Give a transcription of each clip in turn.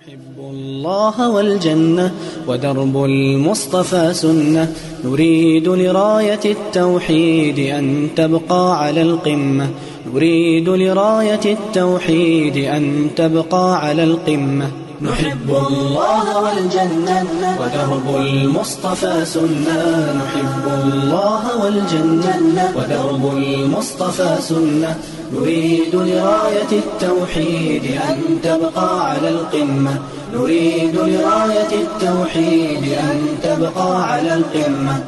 نحب الله والجنة ودرب المصطفى سنة نريد لراية التوحيد أن تبقى على القمة نريد لراية التوحيد أن تبقى على القمة نحب الله والجنة ودرب المصطفى سنة نحب الله والجنة ودرب المصطفى سنة نريد لراية التوحيد أن تبقى على القمة نريد لراية التوحيد أن تبقى على القمة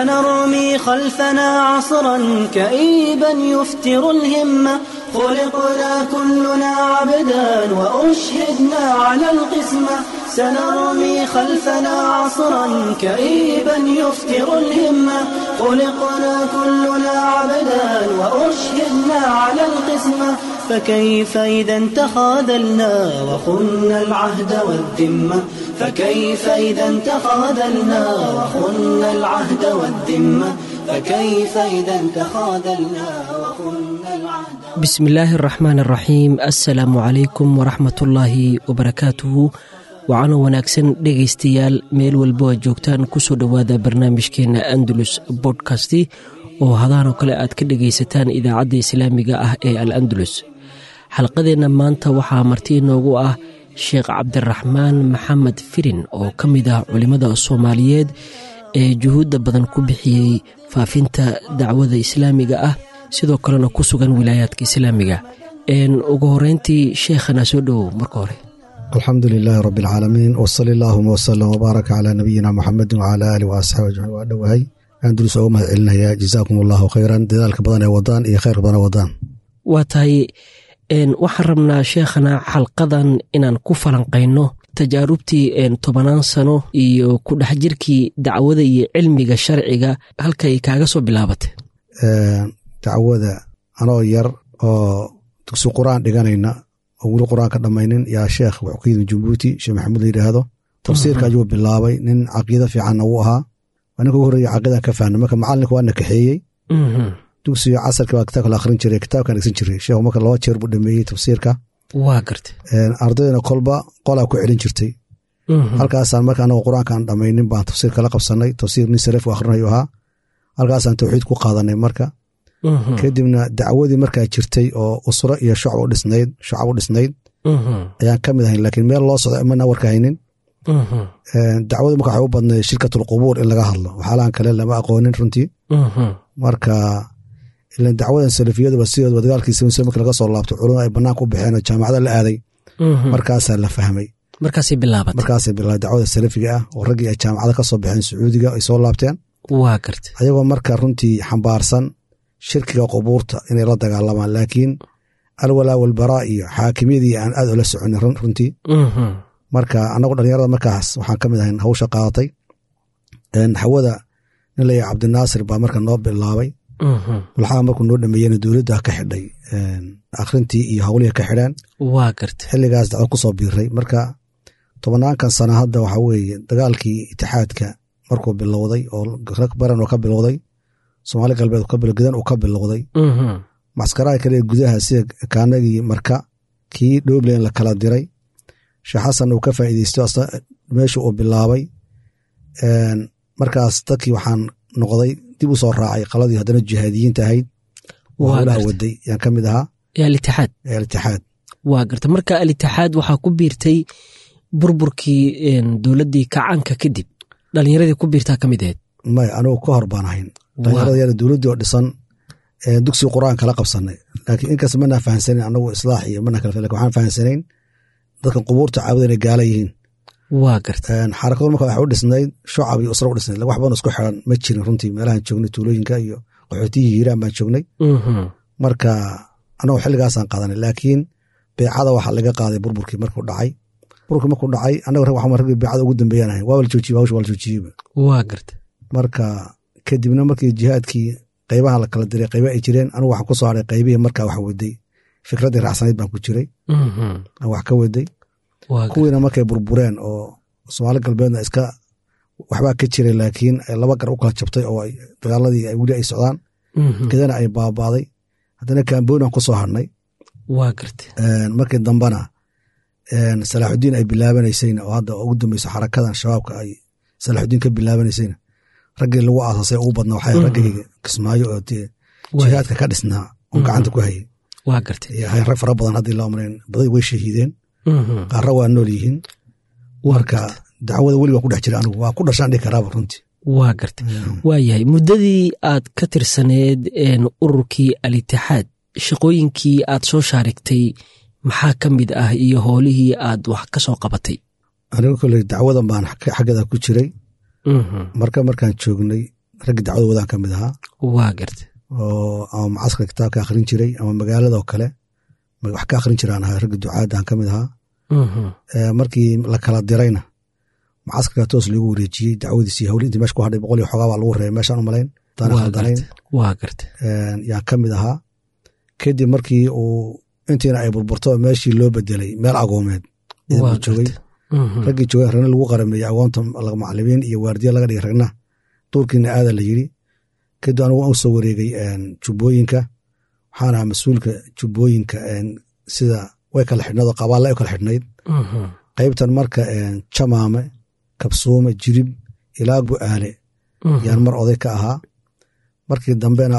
سنرمي خلفنا عصرا كئيبا يفتر الهمة خلقنا كلنا عبدا وأشهدنا على القسمة سنرمي خلفنا عصرا كئيبا يفتر الهمة خلقنا كلنا عبدا وأشهدنا على القسمة فكيف إذا تخاذلنا وخنا العهد والذمة فكيف إذا تخاذلنا وخنا العهد والذمة فكيف إذا تخاذلنا وخنا العهد بسم illaahi araxmaan araxiim assalaamu calaykum waraxmatullaahi wabarakaatuhu waxaana wanaagsan dhegaystayaal meel walbo aad joogtaan kusoo dhowaada barnaamijkeena andalus bodkasti oo hadaanoo kale aad ka dhegaysataan idaacadda islaamiga ah ee al andalus xalqadeenna maanta waxaa marti inoogu ah sheekh cabdiraxmaan maxamed firin oo ka mid ah culimmada soomaaliyeed ee juhuudda badan ku bixiyey faafinta dacwada islaamiga ah sidoo kalena ku sugan wilaayaadka islaamiga ugu horeyntii sheekhana soo dhowow marka hore alxamdu lilaahi rabi alcaalamiin wsali allaahuma wsalam wbaaraka calaa nabiyina muxamedi wcala aalih waasxaabi ajmaciin waa dhowahay andulus oga mahad celinaya jazaakum allahu khayran dadaalka badan ee wadaan iyo khayrka badan ee wadaan waa tahay waxaan rabnaa sheekhana xalqadan inaan ku falanqayno tajaarubtii tobanaan sano iyo ku dhex jirkii dacwada iyo cilmiga sharciga halkay kaaga soo bilaabatay dacwada anoo yar oo dugsi qur-aan dhiganayna oo weli qur-aan ka dhammaynin yaa sheekh wuxuu ka yidhi jabuuti sheekh maxamuud la yidhaahdo tafsiirka ayuu bilaabay nin caqiida fiicanna wuu ahaa waa ninka ugu horreeya caqiidan ka fahna marka macalinka waa na kaxeeyey dugsiga casarka baa kitaabka la akhrin jiray kitaabkan dhegsan jiray sheekhu marka laba jeer buu dhameeyey tafsiirka waa garta ardaydana kolba qolaa ku celin jirtay halkaasaan marka anagoo qur-aankaan dhammaynin baan tafsiirka la qabsanay tafsiir nin saref u akhrinayo ahaa halkaasaan tawxiid ku qaadanay marka kadibna dacwadii markaa jirtay oo usro iyo shucab u dhisnayd shucab u dhisnayd ayaan ka mid ahayn laakiin meel loo socdo mana warka haynin dacwadu marka waxay u badnayd shirkatul qubuur in laga hadlo waxyaalahan kale lama aqoonin runtii marka ilan dacwadan salafiyaduba sidoodba dagaalkiisa marka laga soo laabto culumada ay banaanka u baxeen oo jaamacada la aaday markaasaa la fahmay markaasay bilaabat markaasay bilaabay dacwada salafiga ah oo raggii ay jaamacada ka soo baxeen sacuudiga ay soo laabteen waa garta ayagoo marka runtii xambaarsan shirkiga qubuurta inay la dagaalamaan laakiin alwalaa walbaraa iyo xaakimyadii aan aad ula soconin runtii marka anagu dhalinyarada markaas waxaan ka mid ahayn hawsha qaadatay hawada nin laya cabdinaasir baa marka noo bilaabay mulxaha markuu noo dhameeyena dowladda ka xidhay akhrintii iyo hawlihii ka xidheen waa garta xilligaas dacwo kusoo biiray marka tobanaankan sana hadda waxaa weeye dagaalkii itixaadka markuu bilowday oo rag baran oo ka bilowday soomaali galbeed gedan uu ka bilowday maskaraha kale gudaha sida kaanagii marka kii dhoblen la kala diray sheekh xasan uu ka faa'iideysto meesha uu bilaabay markaas dadkii waxaan noqday dib u soo raacay qaladii haddana jihaadiyiinta ahayd oo howlaha waday yaan ka mid ahaa alitixaad alitixaad waa garta marka alitixaad waxaa ku biirtay burburkii dowladdii kacanka kadib dhalinyaradii ku biirtaa ka mid ahayd may anugu ka hor baan ahayn dhalinyarada yar dowladdii oo dhisan dugsi qur'aan kala qabsanay laakiin inkas mana fahansaneyn anagu islaax iyo mana kala lakin waxaan fahansanayn dadkan qubuurta caabuda inay gaala yihiin waa garta xarakadu marka waxay u dhisnayd shucab iyo usra u dhisnayd wax badan isku xiran ma jirin runtii meelahan joognay tuulooyinka iyo qaxootiyihii hiiraan baan joognay marka anagu xilligaasaan qaadanay laakiin beecada waxaa laga qaaday burburkii markuu dhacay burburkii markuu dhacay anaga rag waxaan raggii beecada ugu dambeeyaan ahayn waa la joojiyey hawsha waa la joojiyeyba waa garta marka kadibna markii jihaadkii qaybaha la kala diray qayba ay jireen anugu waxaan ku soo haray qaybihii markaa wax waday fikraddii raacsanayd baan ku jiray aan wax ka waday kuwiina markay burbureen oo soomaali galbeedna iska waxbaa ka jiray laakiin laba gar u kala jabtay oo dagaaladii weli ay socdaan gedana ay baabaaday haddana kamboonian ku soo hadhnay waa garta markii dambena salaaxudiin ay bilaabanaysayna oo hadda ugu dambeyso xarakadan shabaabka ay salaaxudiin ka bilaabanaysayna raggii lagu aasasay ugu badnaa waxay raggayga kismaayo oo jihaadka ka dhisnaa oo gacanta ku hayay waa gartay hay rag fara badan haddii la amrayn baday way shahiideen qaarra waa nool yihiin marka dacwada weli waa ku dhex jira anigu waa ku dhashaan dhihi karaaba runtii waa gartay waa yahay muddadii aad ka tirsaneed ururkii al-itixaad shaqooyinkii aad soo shaarigtay maxaa ka mid ah iyo howlihii aad wax ka soo qabatay anigu koley dacwadan baan xaggeeda ku jiray marka markaan joognay raggii dacwada wadaan ka mid ahaa waa gartay oo ama macaskarka kitaabka akhrin jiray ama magaaladoo kale wax ka akhrin jiraan ahaa raggii ducaadaan ka mid ahaa markii la kala dirayna macaskarka toos loogu wareejiyey dacwadiisii hawli intii meesha ku hadhay boqol iyo xoogaa baa lagu reebay meeshaan u malayn daan khaldanayn waa gartay yaan ka mid ahaa kadib markii uu intiina ay burburto meeshii loo bedelay meel agoomeed waa joogay raggii joogay ragna lagu qarameeyey agoonta macalimiin iyo waardiya laga dhigay ragna duurkiina aada la yidhi kadib anigu waan u soo wareegay jubbooyinka waxaan ahaa mas-uulka jubbooyinka sida way kala xidhnayd oo qabaalla ay kala xidhnayd qaybtan marka jamaame kabsuume jirib ilaa bu'aale yaan mar oday ka ahaa markii dambena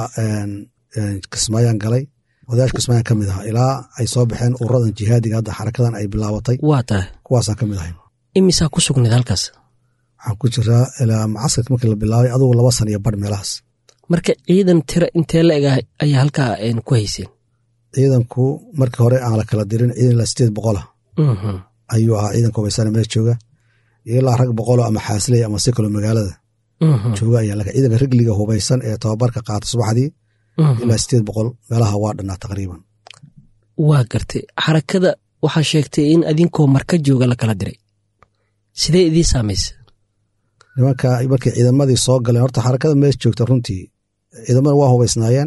kismaayaan galay odayaasha kismaayaan ka mid ahaa ilaa ay soo baxeen ururadan jihaadiga hadda xarakadan ay bilaabatay waa tahay kuwaasaan ka mid ahay imisaa ku sugnayd halkaas waxaan ku jiraa ilaa macaskarka markii la bilaabay adugu laba san iyo badh meelahaas marka ciidan tira intee la eg ayaa halkaa ku hayseen ciidanku markii hore aan la kala dirin ciidan ilaa sideed boqolah ayuu ahaa ciidanka hubaysana meel jooga ilaa rag boqoloo ama xaasilaya ama si kaloo magaalada jooga ayaa laga ciidanka rigliga hubaysan ee tababarka qaata subaxdii ilaa sideed boqol meelaha waa dhannaa taqriiban waa gartay xarakada waxaa sheegtay in adinkoo marka jooga la kala diray sidee idii saamaysa nimanka markii ciidamadii soo galeen horta xarakada meesha joogta runtii ciidamada waa hubaysnaayeen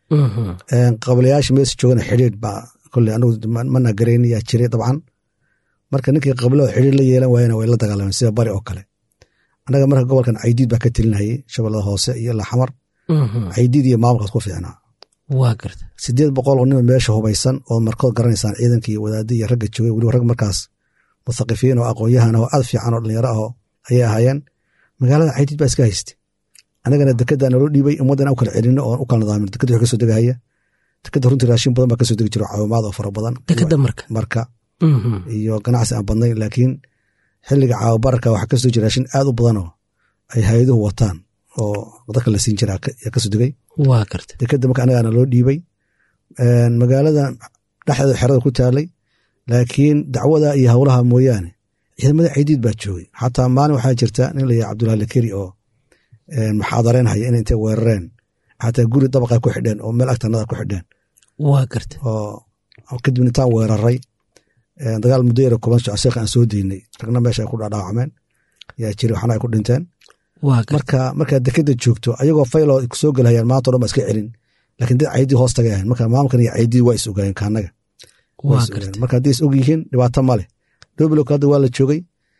qablayaasha meesha joogana xidhiidh baa kole anigu mana garayn yaa jiray dabcan marka ninkii qablada xidhiidh la yeelan waayena way la dagaalameen sida bari oo kale annaga marka gobolkan caydiid baa ka telinayay shabeellada hoose iyo ilaa xamar caydiid iyo maamulkaas ku fiicnaa waa garta sideed boqol oo nima meesha hubaysan oo markood garanaysaan ciidankii wadaadii iyo ragga joogay weliba rag markaas muthaqifiin oo aqoon-yahan oo aad fiican oo dhalinyaro ahoo ayay ahaayeen magaalada caydiid baa iska haystay anagana dekedaa naloo dhiibay ummaddan u kala celino oon u kala nadaamin dekeda wax kasoo degahaya dekeda runtii raashin badan baa kasoo degi jiro caawimaad oo fara badan dekeda marka marka iyo ganacsi aan badnayn laakiin xilliga caawabararka waxaa kasoo jira raashin aad u badanoo ay hay-aduhu wataan oo dadka la siin jiraa yaa kasoo degay waa garta dekeda marka anagaana loo dhiibay magaalada dhexdeeda xerada ku taalay laakiin dacwada iyo howlaha mooyaane ciidamada caydiid baa joogay xataa maalin waxaa jirta nin la yaha cabdullahi lakeri oo maxaadareen haya in intay weerareen xataa guri dabaqa ku xidheen oo meel agtanada ku xidheen waa garta oo kadibna intaan weeraray dagaal muddo yara kuban soco sheekha aan soo deynay ragna meesha ay ku dhaadhaawacmeen yaa jiri waxna ay ku dhinteen marka markaa dekeda joogto ayagoo fayloo soo gelhayaan maanta o dhan ba iska celin laakiin dad caydii hoos tagay ahayn marka maamulkan iyo caydii waa is ogaayeen kaanaga marka haddii is og yihiin dhibaato ma leh doblok hadda waa la joogay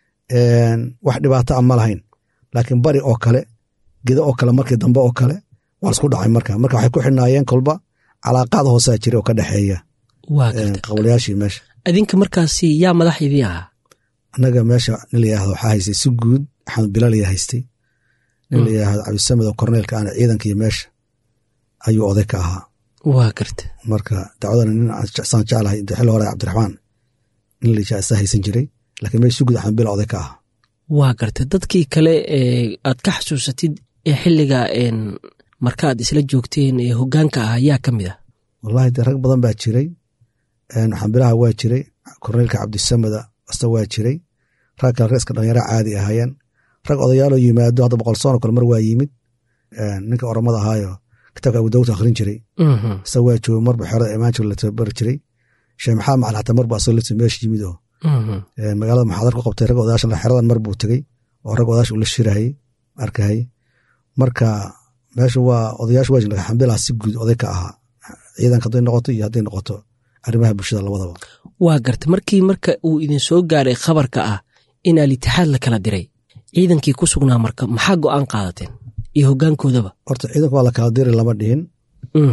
wax dhibaato a ma lahayn laakiin bari oo kale geda oo kale markii dambe oo kale waa isku dhacay marka marka waxay ku xidhnaayeen kolba calaaqaad hoosaa jira oo ka dhexeeya qablayaashii meesha adinka markaasi yaa madax idii ahaa annaga meesha nin la yihahdo waxaa haystay si guud axmed bilaal ayaa haystay nin la yihahdo cabdisamed oo korneelka ana ciidankii meesha ayuu oday ka ahaa waa garta marka dacwadana nin saan jeclahay xilli hore cabdiraxmaan nin la isa haysan jiray laakiin meesha si guud axmed bilaal oday ka ahaa waa garta dadkii kale ee aad ka xasuusatid ee xilliga markaaad isla joogteen ee hogaanka ah yaa ka mid ah wallahi de rag badan baa jiray xambilaha waa jiray korneelka cabdisameda asta waa jiray rag kale reeska dhalinyara caadi ahaayeen rag odayaaloo yimaado hadda boqol sono kale mar waa yimid ninka oromada ahaayo kitaabka abu dawud akhrin jiray isa waa jooga marba xerada imaanjir la tababari jiray sheekh maxamed macali xataa marbu asagoo lafti meesha yimid oo magaalada maxaadar ku qabtay rag odayaasha xeradan mar buu tegey oo rag odayaasha ula shirahayey arkahayey marka meesha waa odayaasha waa jirta xambilaha si guud oday ka ahaa ciidanka hadday noqoto iyo hadday noqoto arrimaha bulshada labadaba waa garta markii marka uu idin soo gaaray khabarka ah in alitixaad la kala diray ciidankii ku sugnaa marka maxaa go'aan qaadateen iyo hogaankoodaba horta ciidanka waa la kala diri lama dhihin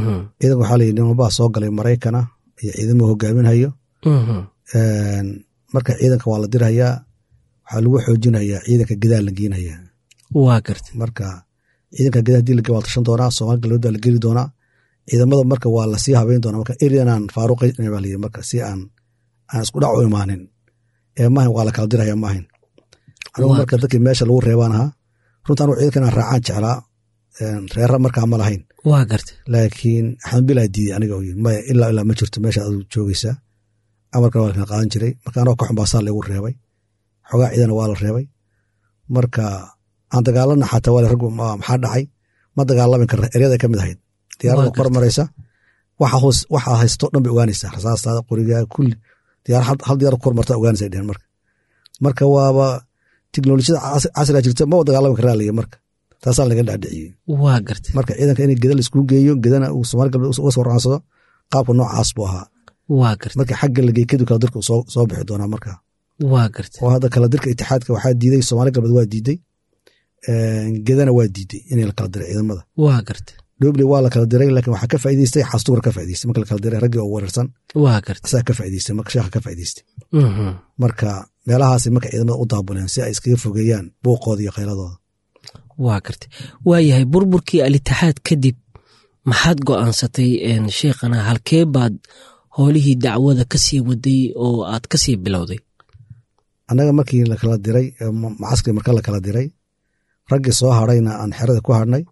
ciidanka waxaa layidhi nimanbaa soo galay maraykana iyo ciidamuu hogaaminhayo marka ciidanka waa la dirhayaa waxaa lagu xoojinayaa ciidanka gadaa la geenayaa waa garta marka ciidanka gadaa hadii la waa tashan doonaa soomaali galbeed baa la geli doonaa ciidamada marka waa lasii habeyn doonaa marka erianaan faaruqay baa layidhi marka si aan aan isku dhac u imaanin ee maahan waa la kala dirhayaa maahan anigu marka dadkii meesha lagu reebaan ahaa runta anugu ciidanka inaan raacaan jeclaa reera markaa ma lahayn waa garta laakiin axmedbilaa diiday aniga maya ilaa ilaa ma jirto meesha adu joogeysaa amarkana waa la kala qaadan jiray marka anoo ka xumbaasaa lagu reebay xogaa ciidana waa la reebay marka aan dagaalana xataa waa raggu maxaa dhacay ma dagaalamin karna eryada ka mid ahayd diyaarada kor maraysa waxa haysto dhan bay ogaanaysaa rasaastaada qorigaa kulli diyaar hal diyaar kor marta ogaanaysa dhehen marka marka waaba teknolojiyada casriga jirta ma dagaalami karaa laya marka taasaa laga dhaadhiciyey waa garta marka ciidanka in geda laiskugu geeyo gedana uu somaali galbeed uga soo raansado qaabka noocaas buu ahaa waa garta marka xagga lagey kadib kala dirka soo bixi doonaa marka waa garta oo hadda kala dirka itixaadka waxaa diiday soomaali galbeed waa diiday gedana waa diiday in la kala diray ciidamada waa garta doble waa la kala diray laakiin waxaa ka faa'iideystay xastuura ka faa'ideystay marka la kala diray raggii oo weerarsan waa garta asaa ka faa'ideystay marka sheekha ka faa'ideystay marka meelahaasi marka ciidamada u daabuleen si ay iskaga fogeeyaan buuqooda iyo khayladooda waa garta waayahay burburkii alitixaad kadib maxaad go'aansatay sheekhana halkee baad howlihii dacwada ka sii waday oo aad ka sii bilowday annaga markii lakala diray macaskari marka la kala diray raggii soo hadhayna aan xerada ku hadhnay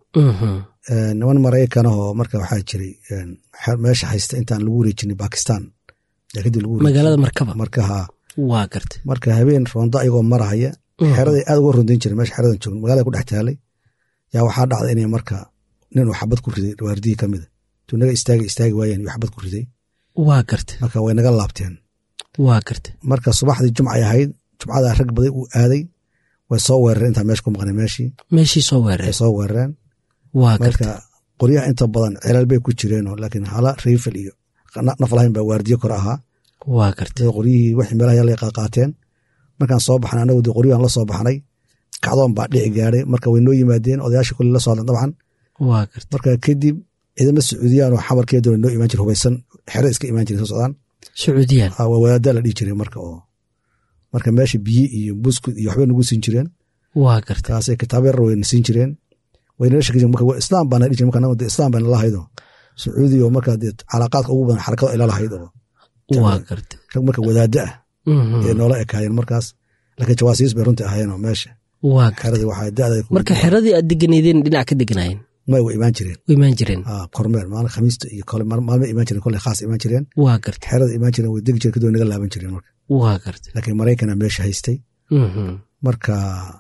niman maraykanahoo marka waxaa jiray meesha haysta intaan lagu wareejinay bakistan magaalada markaba markaha waa garta marka habeen roonda ayagoo marahaya xeraday aad uga rondayn jiren meesha xeradan joogn magaalada ku dhex taalay yaa waxaa dhacda inay marka nin uu xabad ku riday waardiyii ka mida tuu naga istaagi istaagi waayeen uu xabad ku riday waa garta marka way naga laabteen waa garta marka subaxdii jumcay ahayd jumcadaa rag baday uu aaday way soo weerareen intaan meesha ku maqnay meeshii meeshii soo way weerareen soo weerareen waa marka garta qoryaha inta badan celal bay ku jireenoo laakiin hala riifel iyo naf lahayn baa waardiye kore ahaa waa garta dee qoryihii wixii meelaha yala qaaqaateen markaan soo baxnay anagu dee qoryahan la soo baxnay kacdoon baa dhici gaadhay marka way noo yimaadeen odayaashii kulli la soo hadlan dabcan waa garta marka kadib ciidamo sacuudiyaan oo xamarkeeda noo imaan jira hubaysan xere iska imaan jiray soo socdaan sacuudiyaan waa wadaaddaa la dhihi jiray marka oo marka meesha biyi iyo buskud iyo waxbay nagu siin jireen waa garta kaasay kitaabo yar wayna siin jireen waynala sheegi jireen marka islaam baana dhihi jiray marka anagu dee islaam baana lahayd oo sacuudi oo marka dee calaaqaadka ugu badan xarakada ila lahayd oo waa garta rag marka wadaadda ah Mhm. ee noola ekaayeen markaas laakiin jawaasiis bay runtii ahaayeen oo meesha waa garta xeradii waxaa da'da marka xeradii aad deganeydeen dhinac ka deganaayeen may way imaan jireen u imaan jireen Ah, kormeer maalin khamiista iyo kole maalmo imaan jireen kole khaas imaan jireen waa garta xerada imaan jireen way degi jireen kadib way naga laaban jireen marka waa garta laakiin maraykana meesha haystay Mhm. marka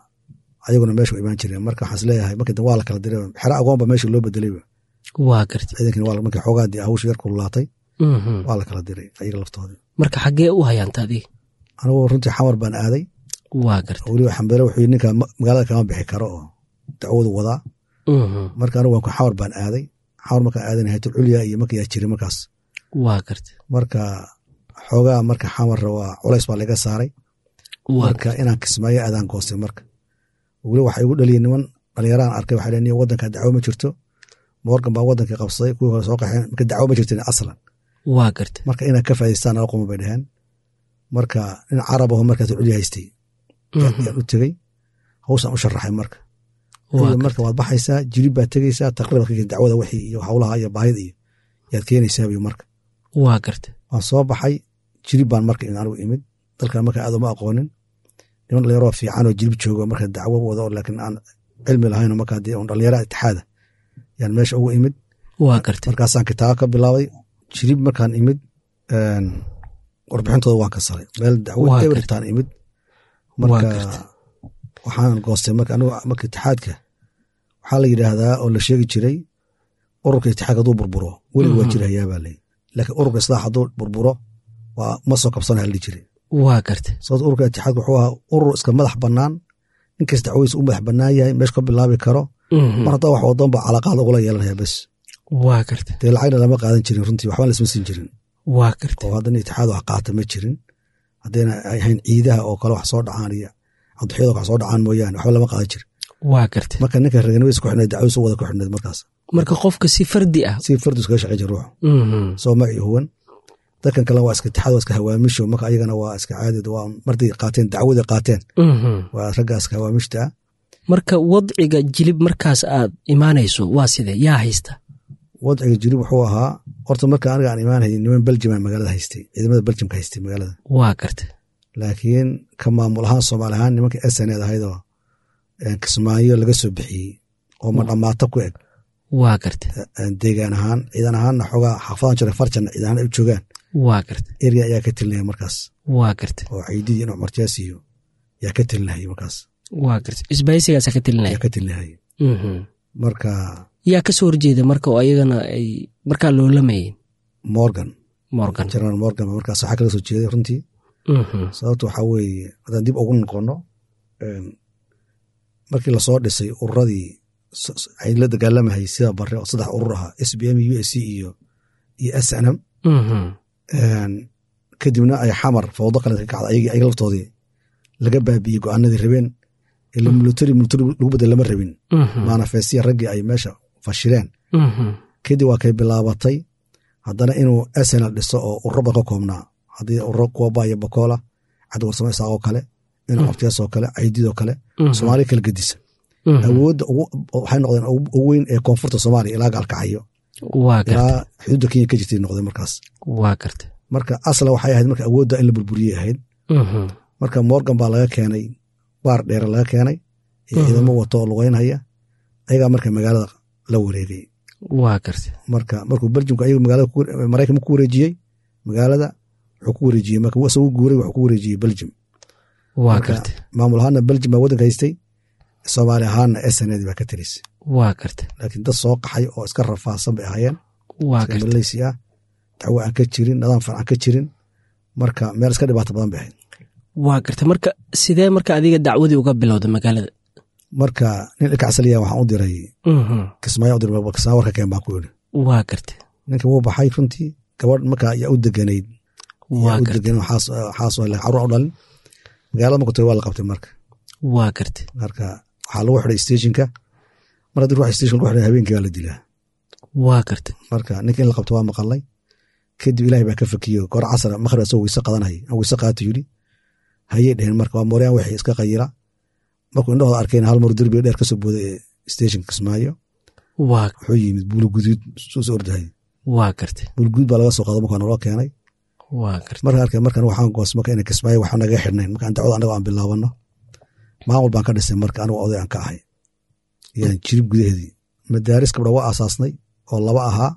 ayaguna meesha way imaan jireen marka waxaan isleeyahay markii dambe waa la kala diray xero agoonba meesha loo bedelay waa garta ciidankii waa markii xoogaadii hawsha yar kululaatay Mhm. waa la kala diray ayaga laftoodii marka xaggee u hayaanta adiga anigu runtii xamar baan aaday waa garta weliba xambele wuxuu yidhi ninka ma- magaalada kama bixi karo oo dacwadu wadaa Mhm. marka anigu waan ku xamar baan aaday xamar markaan aadan haytul culya iyo marka yaa jiray markaas waa garta marka xoogaa marka xamarra waa culays baa laga saaray waa marka inaan kismaayo aadaan goostay marka weli waxay igu dhaliyeen niman dhalinyaraan arkay waxay leeyihin waddanka dacwo ma jirto morgan baa waddankii qabsaday kuwii hore soo qaxeen marka dacwo ma jirtin aslan waa garta marka inaan ka faa'idaystaan nala quma bay dhaheen marka nin carab aho markaas culya haystay Mhm. yaan u tegey hawsaan u sharaxay marka waa Iyo garta marka waad baxaysaa jirib baad tegeysaa taqriiban ka dacwada wixii iyo hawlaha iyo baahida iyo yaad keenaysaa biyo marka waa garta waan soo baxay jirib baan marka anigu imid dalkan marka aad uma aqoonin niman dhalinyaroo fiican oo jirib joogo marka dacwo wado oo laakiin aan cilmi lahayn oo marka dee un dhalinyara itixaada yaan meesha ugu imid waa garta markaasaan kitaabo ka bilaabay jirib markaan imid een, warbixintooda waan ka saray meel dacwo Waa ebritaan imid Waa marka gartay. waxaan goostay marka anigu marka itixaadka waxaa la yidhaahdaa oo la sheegi jiray ururka itixaadka hadduu burburo weliga waa Mhm. jirayaa baa leeyi laakiin ururka islaax hadduu burburo waa ma soo kabsanaya la dhihi jiray waa garta sababto ururka itixaadka wuxuu ahaa urur iska madax bannaan ninkas dacwadiisa u madax bannaan yahay meesha ka bilaabi karo Mhm. mar haddaa wax wadan ba calaqaad ugula yeelanaya bes waa garta dee lacagna lama qaadan jirin runtii waxba laisma siin jirin waa garta oo haddana itixaad wax qaata ma jirin haddayna ay ahayn ciidaha oo kale wax soo dhacaan iyo adduxyada wax soo dhacaan mooyaane waxba lama qaadan jirin waa garta marka ninka reganimadiisa ku xidhnayd dacwadiisa u wada ku xidhnayd markaas marka qofka si fardi ah si fardu iskaga shaqey jira ruuxu Mhm. soo magacii huwan dadkan kalena waa iska itixaad waa iska hawaamisho marka ayagana waa iska caadid waa marday qaateen dacwada qaateen waa ragga iska hawaamishta ah marka wadciga jilib markaas aad imaanayso waa sidee yaa haysta wadciga jilib wuxuu ahaa horta marka aniga aan imaanayay niman beljima magaalada haystay ciidamada beljimka haystay magaalada waa garta laakiin ka maamul ahaan soomaali ahaan nimanka sneed ahaydoo kismaayo laga soo bixiyey oo ma dhammaato ku eg waa garta deegaan ahaan ciidan ahaanna xoogaa xaafadan jira farjanna ciidan ahaan ay u joogaan waa garta erya ayaa ka telinaya markaas waa garta oo ciididii in cumar jaasiyo yaa ka telinahayay markaas waa garta isbaahisigaasa ka telinaya yaa ka telinahayay marka yaa ka soo horjeeda marka oo ayagana ay markaa loolamayeen morgan morgan general morgan ba markaas waxaa kala soo jeeday runtii sababta waxaa weeye haddaan dib ugu noqono markii lasoo dhisay ururadii ay la dagaalamahayay sida bare oo saddex urur ahaa s b m u s c iyo iyo s n m kadibna ay xamar fawdo kale ka kacda ayagii ayaga laftoodii laga baabiiyey go-aanadii rabeen ila military military lagu bedel lama rabin manafestiya raggii ay meesha fashileen kadib waa kay bilaabatay haddana inuu snl dhiso oo ururo badan ka koobnaa haddii ururo kuwa baya bakoola cabdi warsamo isaaq oo kale inuu abtiyaas oo kale caydid oo kale soomaaliya kala gedisa awoodda waxay noqdeen ugu weyn ee koonfurta soomaaliya ilaa gaalkacayo ilaa xuduudda kenya ka jirtay noqdeen markaas waa garta marka asla waxay ahayd marka awoodda in la burburiyey ahayd marka morgan baa laga keenay baar dheere laga keenay iyo ciidamo wato oo lugeynhaya ayagaa marka magaalada la wareegay waa garta marka markuu beljimku ayagu magaalada maraykanka ku wareejiyey magaalada wuxuu ku wareejiyey marka isagu guuray wuxuu ku wareejiyey beljim waa garta maamul ahaanna beljim baa waddanka haystay soomaali ahaanna sned baa ka telisay waa garta laakiin dad soo qaxay oo iska rafaadsan bay ahaayeen waa garta maleysi ah dacwo aan ka jirin nidaam fiican ka jirin marka meel iska dhibaato badan bay ahayd waa garta marka sidee marka adiga dacwadii uga bilowda magaalada marka nin ilkacsaliya waxaan u diray kismaayo u diray kismaayo warka keen baan ku yidhi waa garta ninka wuu baxay runtii gabadh marka yaa u deganayd waa u garta degan xaas caruur u dhalin magaalada marku tiri waa la qabtay marka waa garta marka waxaa lagu xidhay stationka mar haddii ruux station lagu xidhay habeenkii baa la dilaa waa garta marka ninka in la qabto waa maqalay kadib ilaahay baa ka fakiyo goor casar makhrib asagoo weyse qadanay aan weyse qaato yidhi hayay dheheen marka waa mooryaan wixii iska qayira markuu indhahooda arkeen hal mar derbiga dheer kasoo booday ee stationka kismaayo waa wuxuu yimid buulo guduud soo soo ordahay waa garta buulo guduud baa laga soo qaado markaa naloo keenay waa garta marka arkay markan waxaan goos marka ina kismaayo waxba naga xidhnayn markaan dacwada annaga aan bilaabano maamul baan ka dhisay marka anigu oday aan ka ahay yaan jirib gudaheedii madaaris gabdha waa aasaasnay oo laba ahaa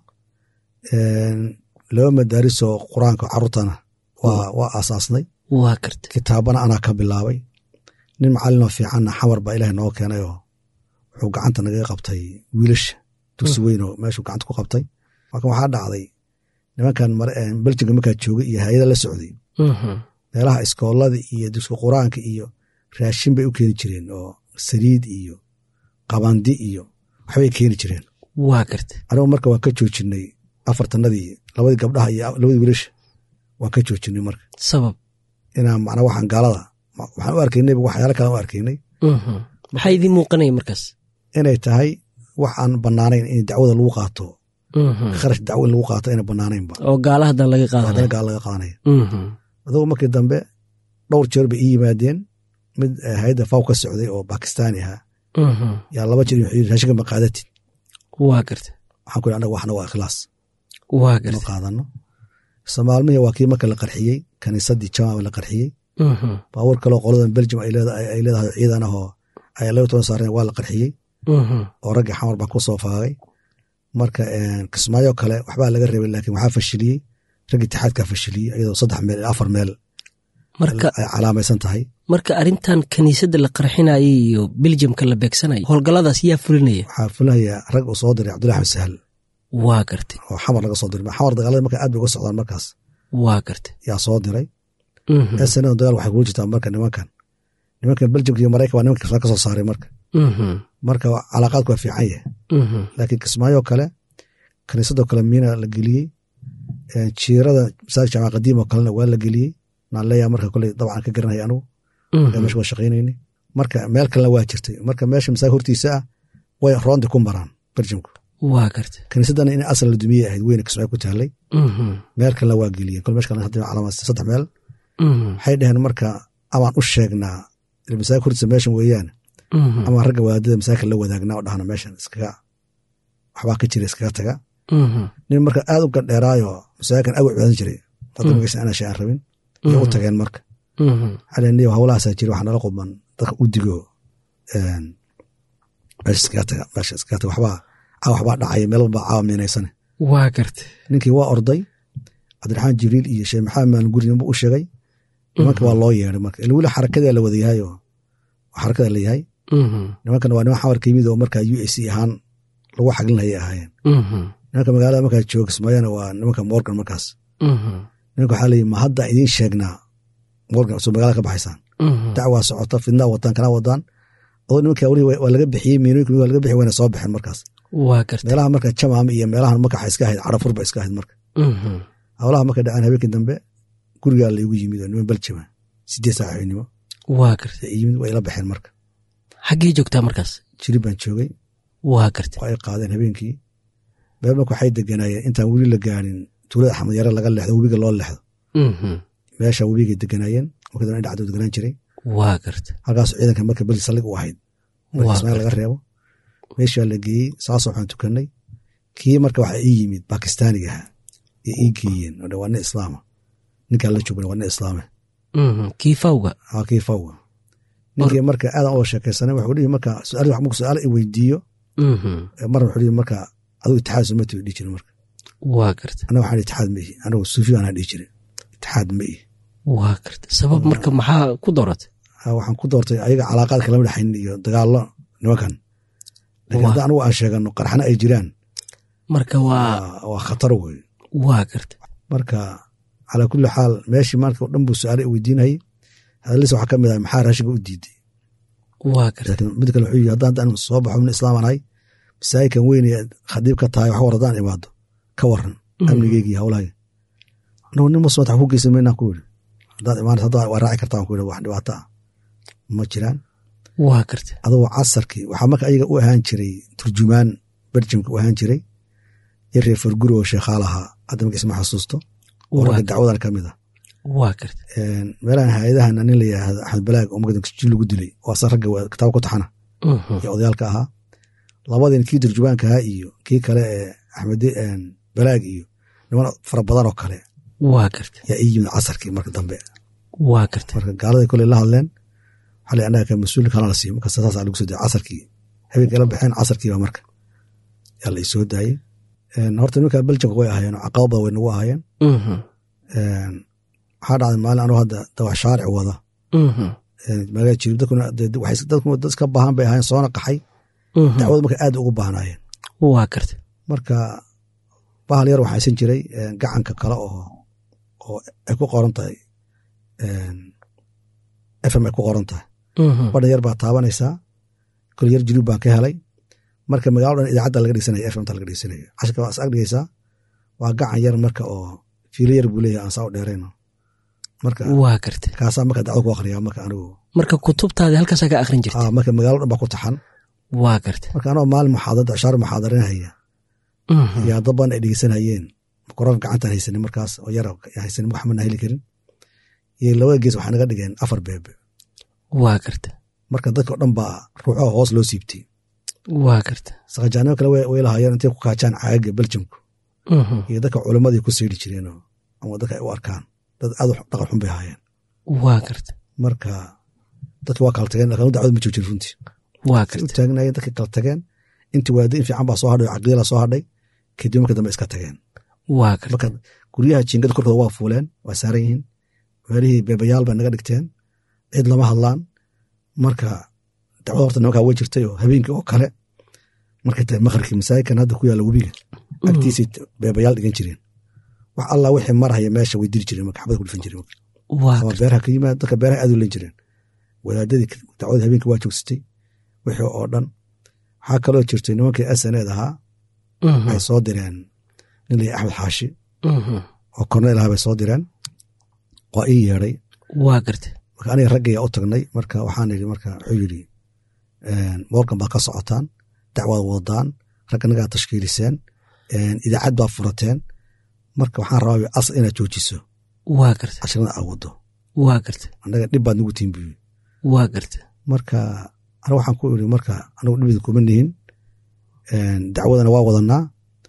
laba madaaris oo qur-aanka carruurtana waa aasaasnay waa garta kitaabana anaa ka bilaabay nin macalinoo fiicanna xamar baa ilaah nooga keenay oo wuxuu gacanta nagaga qabtay wiilasha dugsi weyn oo meeshuu gacanta ku qabtay marka waxaa dhacday nimankan beljinka markaa joogay iyo hay-ada la socday meelaha iskoolada iyo dugsiga qur-aanka iyo raashin bay u keeni jireen oo saliid iyo qabandi iyo waxbay keeni jireen waa garta anigu marka waan ka joojinay afartanadii labadii gabdhaha iyo labadii wiilasha waan ka joojinay marka sabab inaan macnaa waxaan gaalada waxaan u arkaynay waxyaala kale u arkaynay maxaa idiin muuqanaya markaas inay tahay wax aan bannaanayn in dacwada lagu qaato kharash dacwo in lagu qaato inay bannaanaynba oo gaala hadan laga haddana qaadanaya gaal laga qaadanaya adugu markii dambe dhowr jeer bay ii yimaadeen mid hay-adda faw ka socday oo bakistaani ahaa yaa laba jeer wuxuu yidhi raashinka ma qaadatid waa garta waxaan ku yidhi annaga waxna waa ikhlaas waa ma garta qaadano soomaalmihii waa kii marka la qarxiyey kaniisadii jamaca la qarxiyey baabuur kaleo qoladan beljum ay leedahay ay leedahay ciidan ahoo ay laba toban saareen waa la qarxiyey oo raggii xamar baa ku soo faagay marka kismaayo kale waxbaa laga reebay laakiin waxaa fashiliyey raggii itixaadkaa fashiliyey iyadoo saddex meel ilaa afar meel marka ay calaamaysan tahay marka arrintan kiniisadda la qarxinayay iyo beljamka la beegsanaya howlgalladaas yaa fulinaya waxaa fulinayaa rag uu soo diray cabdullahi axmed sahal waa garta oo xamar laga soo diray xamar dagaalada marka aad bay uga socdaan markaas waa garta yaa soo diray snn dagaal waxay kugu jirtaa marka nimankan nimankan beljamka iyo maraykan waa nimanka kismaayo ka soo saaray marka marka calaaqaadku waa fiican yahay laakiin kismaayoo kale kaniisadoo kale miina la geliyey jiirada masaajid jaamac qadiim oo kalena waa la geliyey naan leeyaha marka koley dabcan ka garanaya anugu meesha waa shaqaynayni marka meel kalena waa jirtay marka meesha masaajid hortiisa ah way roondi ku maraan beljamku waa garta kiniisadana in asal la dumiye ahayd weyne kismaayo ku taallay Mhm. meel kalena waa geliyeen kol meesh kalena hadda calaamad saddex meel Mhm. waxay dhaheen marka amaan u sheegnaa il masaajid hortiisa meeshan weeyaan Mhm. ama ragga wadaadada masaajidka la wadaagnaa oo dhahna meeshan iskaga waxbaa ka jira iskaga taga Mhm. nin marka aad u gadheeraayo masaajidkan aad u cibaadan jiray hadda magaysan anaa shay aan rabin iyo u tageen marka Mhm. xaleniyo hawlahaasaa jira waxaa nala quban dadka u digo een, meesha iskaga taga meesha iskaga taga waxbaa caawa waxbaa dhacaya meel walbaa caawa miinaysane waa garta ninkii waa orday cabdiraxmaan jibriil iyo sheekh maxamed maalin guri ninbu u sheegay nimanka waa loo yeeday marka ila weli xarakadaa la wada yahay oo xarakada la yahay Mhm. nimankan waa niman xamarka yimid oo markaa u a c ahaan lagu xaglinayay ahaayeen Mhm. nimanka magaalada markaa jooga kismaayana waa nimanka morgan markaas Mhm. nimanka waxaa leeyihi ma hadda idiin sheegnaa morgan soo magaalada ka baxaysaan Mhm. dacwaa socota fidnaa wadaan kana wadaan adoo nimanka weli waa laga bixiyey miinooyinka waa laga bixi wayna soo baxeen markaas waa garta meelaha marka jamaam iyo meelahan marka waxay iska ahayd carafur ba iska ahayd marka Mhm. howlaha markay dhacaan habeenkii dambe gurigaa laygu yimid oo niman beljama sideed saac habeenimo waa garta ay yimid waa ila baxeen marka xaggee joogtaa markaas jiri baan joogay waa garta waa ay qaadeen habeenkii bee marka waxay deganaayeen intaan weli la gaarin tuulada axmed yare laga leexdo webiga loo leexdo Mhm. meesha webigay deganaayeen marka dambe dhacdoo deganaan jiray waa garta halkaas ciidanka marka beli sallig u ahayd marka Waa ismaail laga reebo meeshaa la geeyey saasoo waxaan tukanay kii marka waxaa ii yimid bakistaaniga ahaa ee ii geeyeen oo dhan waa nin islaama ninkaan la joogna waa nin islaame Mhm. kiifawga aa kii fawga ninkii marka aadan uga sheekaysanay wuxuu dhihi marka su-aal marku su-aal i weydiiyo Mhm. marna wuxuu dhihi marka adigu itixaad soo mati dhihi jire marka waa garta anaga waxaan itixaad ma ihi anagu suufiyo anaa dhihi jire itixaad ma ihi waa garta sabab marka maxaa ku dooratay Ah, waxaan ku doortay ayaga calaaqaadka lama dhexayn iyo dagaallo nimankan laakiin Waa. hadda anigu aan sheegano qarxana ay jiraan marka waa waa waa khatar wey waa garta marka calaa kulli xaal meeshii maanta oo dhan buu su-aale i weydiinayay hadalisa waxaa ka mid ah maxaa raashinka u diiday waa garta laakiin mid kale wuxuu yidhi haddaan haddaan soo baxo min islaaman ahay masaajidkan weynaya khadiib ka tahay wax war haddaan imaado ka waran amnigeyga iyo howlahayga anagu nin muslimat wax ku geysan maynaan ku yidhi haddaad imaanaysa hadda waa raaci kartaa waan ku yidhi wax dhibaato ah ma jiraan waa garta adoo casarkii waxaa marka ayaga u ahaan jiray turjumaan berjamka u ahaan jiray iyo reer farguri oo sheekhaal ahaa hadda marka isma xasuusto oo Waa ragga garta. dacwadan ka mid ah waa garta Een, meelahan hay-adahan nin la yidhaahdo axmed balaag oo magada jil lagu dilay waa san ragga waa kitaab ku taxana Mhm. iyo odayaalka ahaa labadin kii turjumaanka ahaa iyo kii kale ee axmed een, balaag iyo niman fara badan oo kale waa garta yaa ii yimid casarkii marka dambe waa garta marka gaalada koley la hadleen waxaa la annaga ka mas-uul kalaa la siiyo marka saasaa lagu soo dayay casarkii habeenkii la baxeen casarkii baa marka yaa la isoo daayey Een, horta nimanka beljamka way ahaayeen oo caqabad badan way nagu ahaayeen Mhm. Een, waxaa dhacday maalin anuu hadda dawax shaaric wada Mhm. Een, magaala jirib dadkuna dee waxay dadkuna dad iska baahan bay ahaayeen soona qaxay Mhm. dacwada marka aad ugu baahnaayeen waa garta marka bahal yar waxaa isan jiray een, gacanka kale oo oo ay ku qoran tahay een, fm ay ku qoran tahay Mhm. badhan yar baa taabanaysaa kol yar jirib baan ka helay marka magaalo dhan idaacadda laga dhegsanaya fmta laga dhegsanaya cashirka waa is ag dhigaysaa waa gacan yar marka oo fiilo yar buu leeyahay aan saa u dheerayno marka waa garta kaasaa marka dacwada ku akhriyaa marka anigu marka kutubtaadi halkaasaa ka akhrin jirta ah, marka magaalo dhan baa ku taxan waa garta marka anoo maalin muxaadarada ashaar muxaadarinahaya Mhm. iyo daban ay dhegeysanayeen quraan gacantaan haysanin markaas oo yar haysanin wax mana heli karin iyo labada gees waxay naga dhigeen afar beebe waa garta marka dadka o dhan baa ruuxaha hoos loo siibtay waa garta saqajaanimo kale way way lahaayeen intay ku kaajaan caaga beljamku Mhm. iyo dadka culimmadii ku sayri jireenoo ama dadka ay u arkaan dad aad u dhaqan xun bay ahaayeen waa garta marka dadka waa kala tageen laakiin dacwad ma joojin runtii waa say u garta taagnaayeen dadka kala tageen intii waadiin fiican baa soo hadhay oo caqiidala soo hadhay kadib marka dambe iska tageen waa garta marka guryaha jiingada korkooda waa fuuleen waa saaran yihiin meelihii beebayaal bay naga dhigteen cid lama hadlaan marka dacwada horta nimankaa way jirtay oo habeenkii oo kale markay tahay maqribkii masaajidkan hadda ku yaalla webiga agtiisay beebayaal dhigan jireen wax allah wixii marhaya meesha way diri jireen marka xabad ku dhifan jireen waa ama garta beeraha ka yimaad dadka beeraha aad u len jireen wadaadadii dacwada habeenkii waa joogsatay wixii oo dhan waxaa kaloo jirtay nimankii sned ahaa Mhm. ay soo direen nin la axmed xaashi Mhm. oo korneel ahaa bay soo direen waa ii yeedhay waa garta marka aniga raggaya u tagnay marka waxaan idhi marka wuxuu yidhi morgan baad ka socotaan dacwaad wadaan ragganagaa tashkiiliseen idaacad baa furateen marka waxaan rabaa asal inaad joojiso waa garta cashirada aa wado waa garta annaga dhib baad nagu tihin buyi waa garta marka aniga waxaan ku iri marka anagu dhibida kuma nihin dacwadana waa wadanaa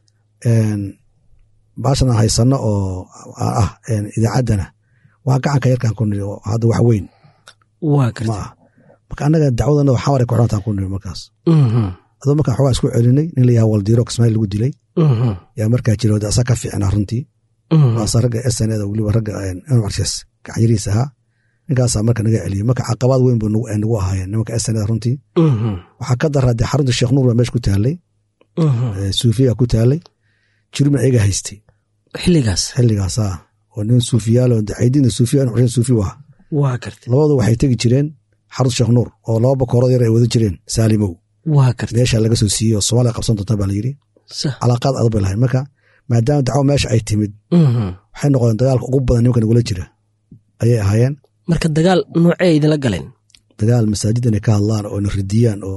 baashan aan haysano oo ah idaacaddana waa gacanka yarkaan ku niri oo hadda wax weyn waa ma garta ah marka annaga dacwadana xaware ku xidhantaan ku niri markaas Mhm, adoo markaan xogaa isku celinay nin la yaha waldiiro kismaail lagu dilay mhm, yaa markaa jira wada asaa ka fiicnaa runtii mhm. waasa ragga sneda weliba ragga marses gacanyariis ahaa ninkaasaa marka naga celiyey marka caqabaad weyn bu nagu ahaayeen nimanka sneda runtii Mhm, waxaa ka daraa dee xarunta sheekh nuur baa meesha ku taalay mhm. suufiya ku taalay jirubna ayaga haystay xilligaas xilligaasa oo nin suufiyaalo caydina suufiya xuseen suufi u ahaa waa garta labadu waxay tegi jireen xarunta sheekh nuur oo laba bakoorad yar ay wada jireen saalimow waa garta meesha laga soo siiyey oo soomaaliya qabsan doonta baa la yidhi sax calaaqaad adag bay lahayn marka maadaama dacwo meesha ay timid Mhm. waxay noqdeen dagaalka ugu badan nimanka nagula jira ayay ahaayeen marka dagaal noocee idinla galeen dagaal masaajid inay ka hadlaan oo na ridiyaan oo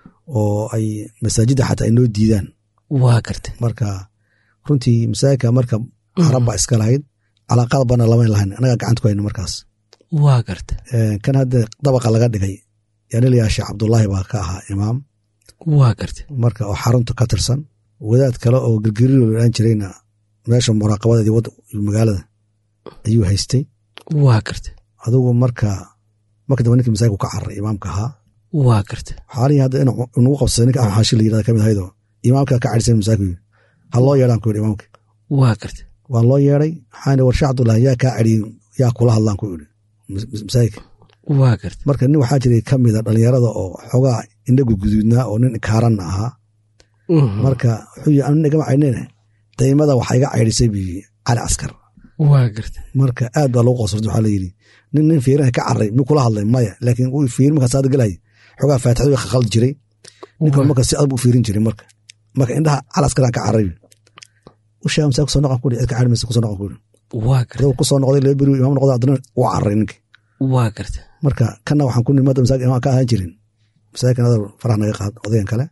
oo ay masaajidda xataa ay noo diidaan waa garta marka runtii masaajidka marka carab baa iska lahayd calaaqaad bana lamayn lahayn annagaa gacanta ku hayno markaas waa garta Eh, kan hadda dabaqa laga dhigay yaanilayaa sheekh cabdullaahi baa ka ahaa imaam waa garta marka oo xarunta ka tirsan wadaad kale oo girgiriir aan jirayna meesha muraaqabadeedii wad magaalada ayuu haystay waa garta adugu marka marka dambe ninkii masaajidku ka cararay imaamka ahaa waa garta xaalihii hadda in nagu qabsaday ninka axmed xaashi la yirahda kamid ahaydoo imaamka ka cadhisan masaajidku yiri ha loo yeedhaan ku yidhi imaamka waa garta waa loo yeedhay waxaan war sheekh cabdullaahi yaa kaa cadhiyin yaa kula hadlaan ku yidhi mas- mas- masaajidka waa garta marka nin waxaa jiray ka mida dhallinyarada oo xoogaa indhagu guduudnaa oo nin kaaranna ahaa Mhm. marka wuxuu yii anu igama caynine daymada waxaa iga caydhisay bi cali caskar waa garta marka aad baa lagu qosortay waxaa la yidhi nin nin fiiraha ka carray mi kula hadlay maya laakiin uu fiir markaa saada gelay xoogaa faatixada way khaldi jiray ninkan marka si adag buu fiirin jiray marka marka indhaha cali askaraan ka carray u sheega masaa kusoo noqon kuri cid ka carri maysa kusoo noqon kuri waa garta adoo kusoo noqday laba beri imaam noqday haddana waa carray ninki waa garta marka kanna waxaan ku nimada masaajid imaam ka ahaan jirin masaajidkan adar faraha naga qaad odayan kale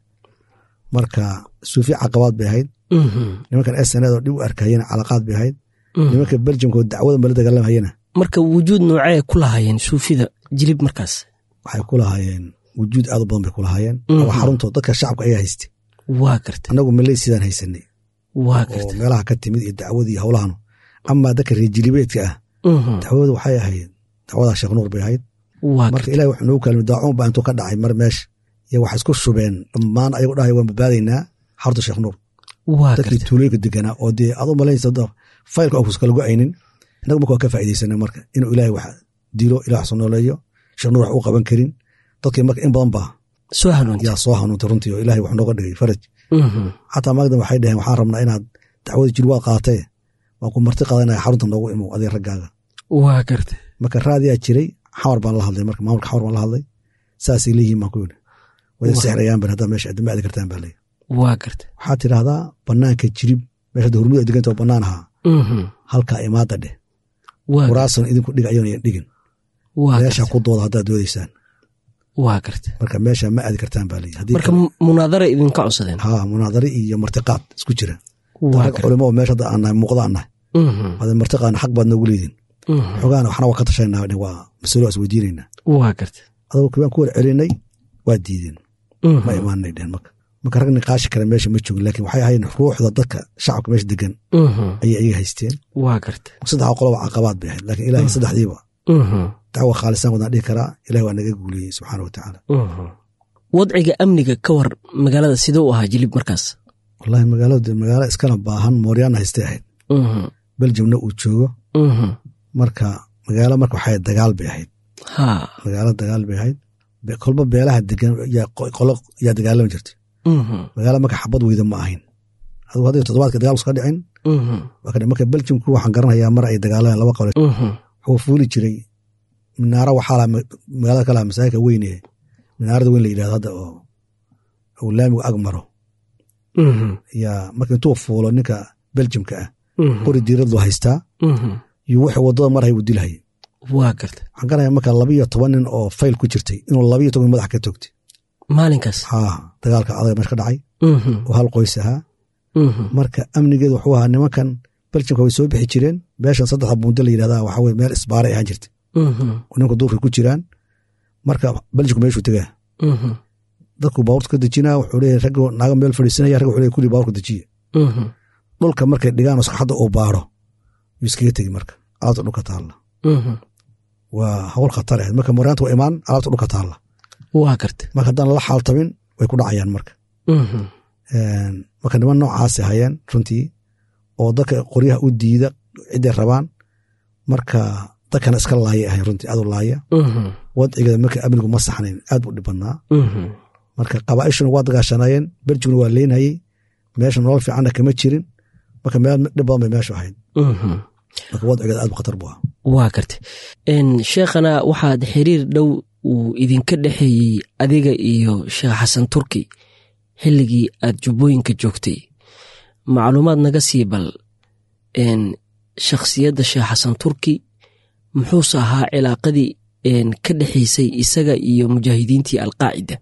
marka suufi caqabaad bay ahayd Mhm, nimankan sned oo dhib u arkayena calaqaad bay ahayd mhm. nimanka beljamka oo dacwadan bala dagaalamhayena marka wujuud noocee ku lahaayeen suufida jilib markaas waxay ku lahaayeen wujuud aad u badan bay ku lahaayeen Mhm. oo xaruntood dadka shacabka ayaa haystay waa garta annagu maley sidaan haysanay waa oo garta meelaha ka timid iyo dacwadii iyo howlahanu amaa dadka reer jilibeedka ah Mhm. dacwadu waxay ahayd dacwadaa sheekh nuur bay ahayd waa marka garta ilahi wuxuu noogu kaalmay daacuun baa intuu ka dhacay mar meesha iyo waxay isku shubeen dhammaan ayagu dhahay waan badbaadaynaa xarunta sheekh nuur waa dadkii garta tuulooyinka deganaa oo dee aad u malaynaysa da faylka oo kuskala go-aynin innagu marka waa ka faa'iidaysanay marka inuu ilaahay wax dilo ilaah wax nooleeyo sheekh nuur wax u qaban karin dadkii marka in badan baa soo hanuunta yaa soo hanuuntay runtii oo ilaahay wax nooga dhigay faraj Mhm. xataa maagdan waxay dhaheen waxaan rabnaa inaad dacwada jir waad qaadatee waan ku marti qadanaya xarunta noogu imow adiga raggaaga waa garta marka raadiyaa jiray xamar baan la hadlay marka maamulka xamar baan la hadlay saasay leeyihiin baan ku yidhi wada Wah. sexrayaan ban haddaa meesha adama aadi kartaan baa leeyahy waa garta waxaad tidhaahdaa banaanka jirib meesha hadda hurmud ay deganta oo bannaan ahaa Mhm. halkaa imaada dheh waa garta kuraasan idinku dhig ayona yan dhigin waa meesha garta ku dooda haddaad doodaysaan waa garta marka meesha ma aadi kartaan baa leeyahy haddii marka kale- mu- munaadara idinka codsadeen haa munaadare iyo martiqaad isku jira waa rag garta culimo oo meesha hadda aan nahay muuqda aan nahay Mhm. hada martiqaadna xaq baad noogu leediin Mhm. xogaana waxna waa ka tashanaa dhin waa masalo is weydiinaynaa waa garta adoo kibaan ku war celinay waa diideen Mhm. ma imaanay dhehen marka marka rag niqaashi kale meesha ma joogin laakiin waxay ahayn ruuxda dadka shacabka meesha degan Mhm. ayay ayaga haysteen waa garta saddexa qoloba caqabaad bay ahayd laakiin ilahay saddexdiiba Mhm. dacwa khaalisaan wadaan dhihi karaa ilahi waa naga guuliyey subxaana wa tacaala Mhm. wadciga amniga ka war magaalada sidee u ahaa jilib markaas wallahi magaaladu magaalo iskana baahan mooryaana haystay ahayd Mhm. beljamna uu joogo Mhm. marka magaalo marka waxay dagaal bay ahayd haa magaalo dagaal bay ahayd Be- kolba beelaha degan yaa qo- qolo yaa dagaalami jirtay Mhm. magaalo marka xabad weyda ma ahayn adigu hadday toddobaadka dagaal iska dhicin Mhm. waa kadhi marka beljamku waxaan garanayaa mar ay dagaalameen laba qole Mhm. wuxuu fuuli jiray minaaro waxaa laha ma- magaalada kalaha masaajidka weyne minaarada weyn la yidhahdo hadda oo uu laamigu ag maro Mhm. yaa marka intuu fuulo ninka beljamka ah Mhm. qori diiradlu haystaa Mhm. iyo wuxuu waddada marhay uu dilhay waa garta waxaan garanayaa marka laba iyo toban nin oo fayl ku jirtay inuu laba iyo toban madax ka toogtay maalinkaas haa dagaalka adaga meesha ka dhacay Mhm, oo hal qoys ahaa mhm, marka amnigeedu wuxuu ahaa nimankan beljimka way soo bixi jireen meeshan saddexda buundo la yidhahda waxa weye meel isbaaray ahaan jirta mhm, oo nimanka duurka ku jiraan marka beljimku meeshuu tegaa mhm, dadku baabuurta ka dejinaa wuxuu leeyahay ragga naaga meel fadhiisanaya ragga wuxuu leeyahay kulli baabuurka dejiya mhm, dhulka markay dhigaan oo saxadda uu baaro yuu iskaga tegi marka alaabta dhulka taalla mhm. waa hawl khatar ahayd marka moraanta waa imaan alaabta dhulka taalla waa garta marka haddaan lala xaaltamin way ku dhacayaan marka Mhm, Een, marka niman noocaasi hayeen runtii oo dadka qoryaha u diida ciday rabaan marka dadkana iska laaya ahayn runtii aad u laaya mhm, wadcigeeda marka amnigu ma saxnayn aad buu dhib badnaa mhm. marka qabaa'ishuna waa dagaashanayeen beljiguna waa leynhayey meesha nolol fiicanna kama jirin marka meel dhib badan bay meeshu ahayd Mhm. marka wadcigeeda aad bu khatar bu ah waa garta Een, sheekhana waxaad xiriir dhow uu idinka dhexeeyey adiga iyo sheekh xasan turki xilligii aad jubbooyinka joogtay macluumaad naga sii bal een, shakhsiyadda sheekh xasan turki muxuuse ahaa cilaaqadii een, ka dhexaysay isaga iyo mujaahidiintii alqaacida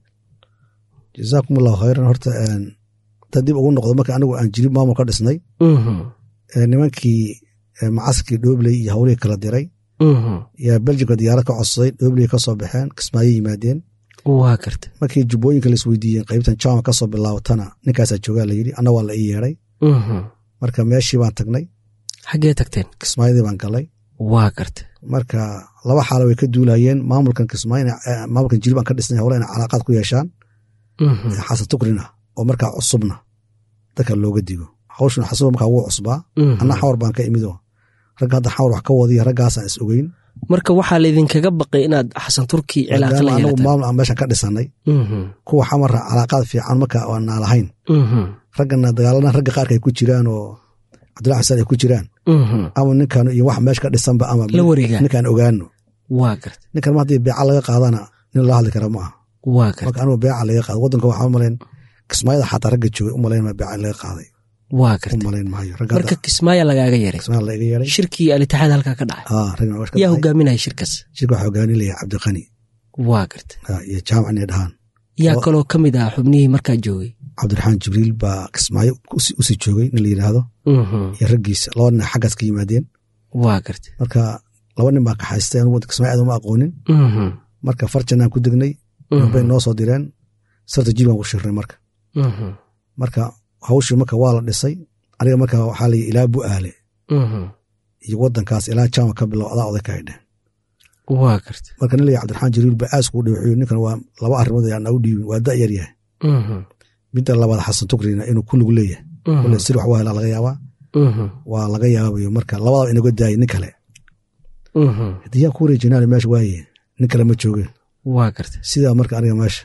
jazaakum allahu khayran horta een, dad dib ugu noqdo marka anigu aan jirib maamul ka dhisnay Mhm, ee nimankii ee macaskii dhoobley iyo hawlihii kala diray mhm. yaa beljimka diyaarad ka codsaday dhoobley ka soo baxeen kismaayo yimaadeen waa garta markii jubbooyinka la isweydiiyeen qaybtan jama ka soo bilaabatana ninkaasaa joogaa la yidhi anna waa la ii yeedhay Mhm. marka meeshii baan tagnay xaggee tagteen kismaayadii baan galay waa garta marka laba xaalo way ka duulayeen maamulkan kismaayo ina- eh, maamulkan jirib aan ka dhisnay howla inay calaaqaad ku yeeshaan Mhm, xasan tukrina oo markaa cusubna dadka looga digo hawshuna xasuba markaa wuu cusbaa mhm. anna xawar baan ka imidoo ragga hadda xawar wax ka wadiya raggaasaan is ogeyn marka waxaa laydinkaga baqay inaad xasan turki cilaaqa la maadaama anagu yeelataan maamul aan meeshan ka dhisanay Mhm, kuwa xamara calaaqaad fiican marka aan naa lahayn mhm, raggana dagaalana ragga qaarka ay ku jiraan oo cabdullahi xuseen ay ku jiraan mhm. ama ninkan iyo wax meesha ka dhisanba ama la wareegaa ninkaan ogaano waa garta ninkan ma haddii beeca laga qaadana nin loo hadli kara ma aha waa garta marka anigu beeca laga qaado waddanka waxaa umalayn kismaayada xataa ragga joogay umalayn ma beeca laga qaaday waa garta umalayn maayo ragga marka hadda kismaayo lagaaga yaray kismaayada laga yeeray shirkii alitaxaad halkaa ka dhacay haa ragga waa yaa hogaaminaya shirkaas shirka waxaa hogaaninaya cabdiqani waa garta haa, iyo jaamac inay dhahaan yaa Oo- kaloo ka mid ah xubnihii markaa joogay cabdiraxmaan jibriil baa kismaayo usi- usii joogay nin la yidhaahdo Mhm, iyo raggiisa laba nin xaggaas ka yimaadeen waa garta marka laba nin baa kaxaystay anigu kismaayo aad uma aqoonin Mhm, marka farjanaan ku degnay mhm, bay noo soo direen sarta jil baan ku shirnay marka mhm, marka hawshii marka waa la dhisay aniga marka waxaa la yidhi ilaa bu'aale mhm. iyo waddankaas ilaa jaama ka bilow adaa oday ka haydheen waa garta marka nin la yidhi cabdiraxmaan jiriil baa aas kugu dhiwxiyo ninkan waa laba arrimood ayaan nagu dhiibin waa da' yar yahay Mhm, midda labaad xasan tukrina inuu kulligu leeyahay mhm, kule sir wax waa helaa laga yaabaa mhm, waa laga yaabayo marka labadaba inaga daayay nin kale mhm. haddii yaa ku wareejinaale meesha waaye nin kale ma jooge waa garta sidaa marka aniga meesha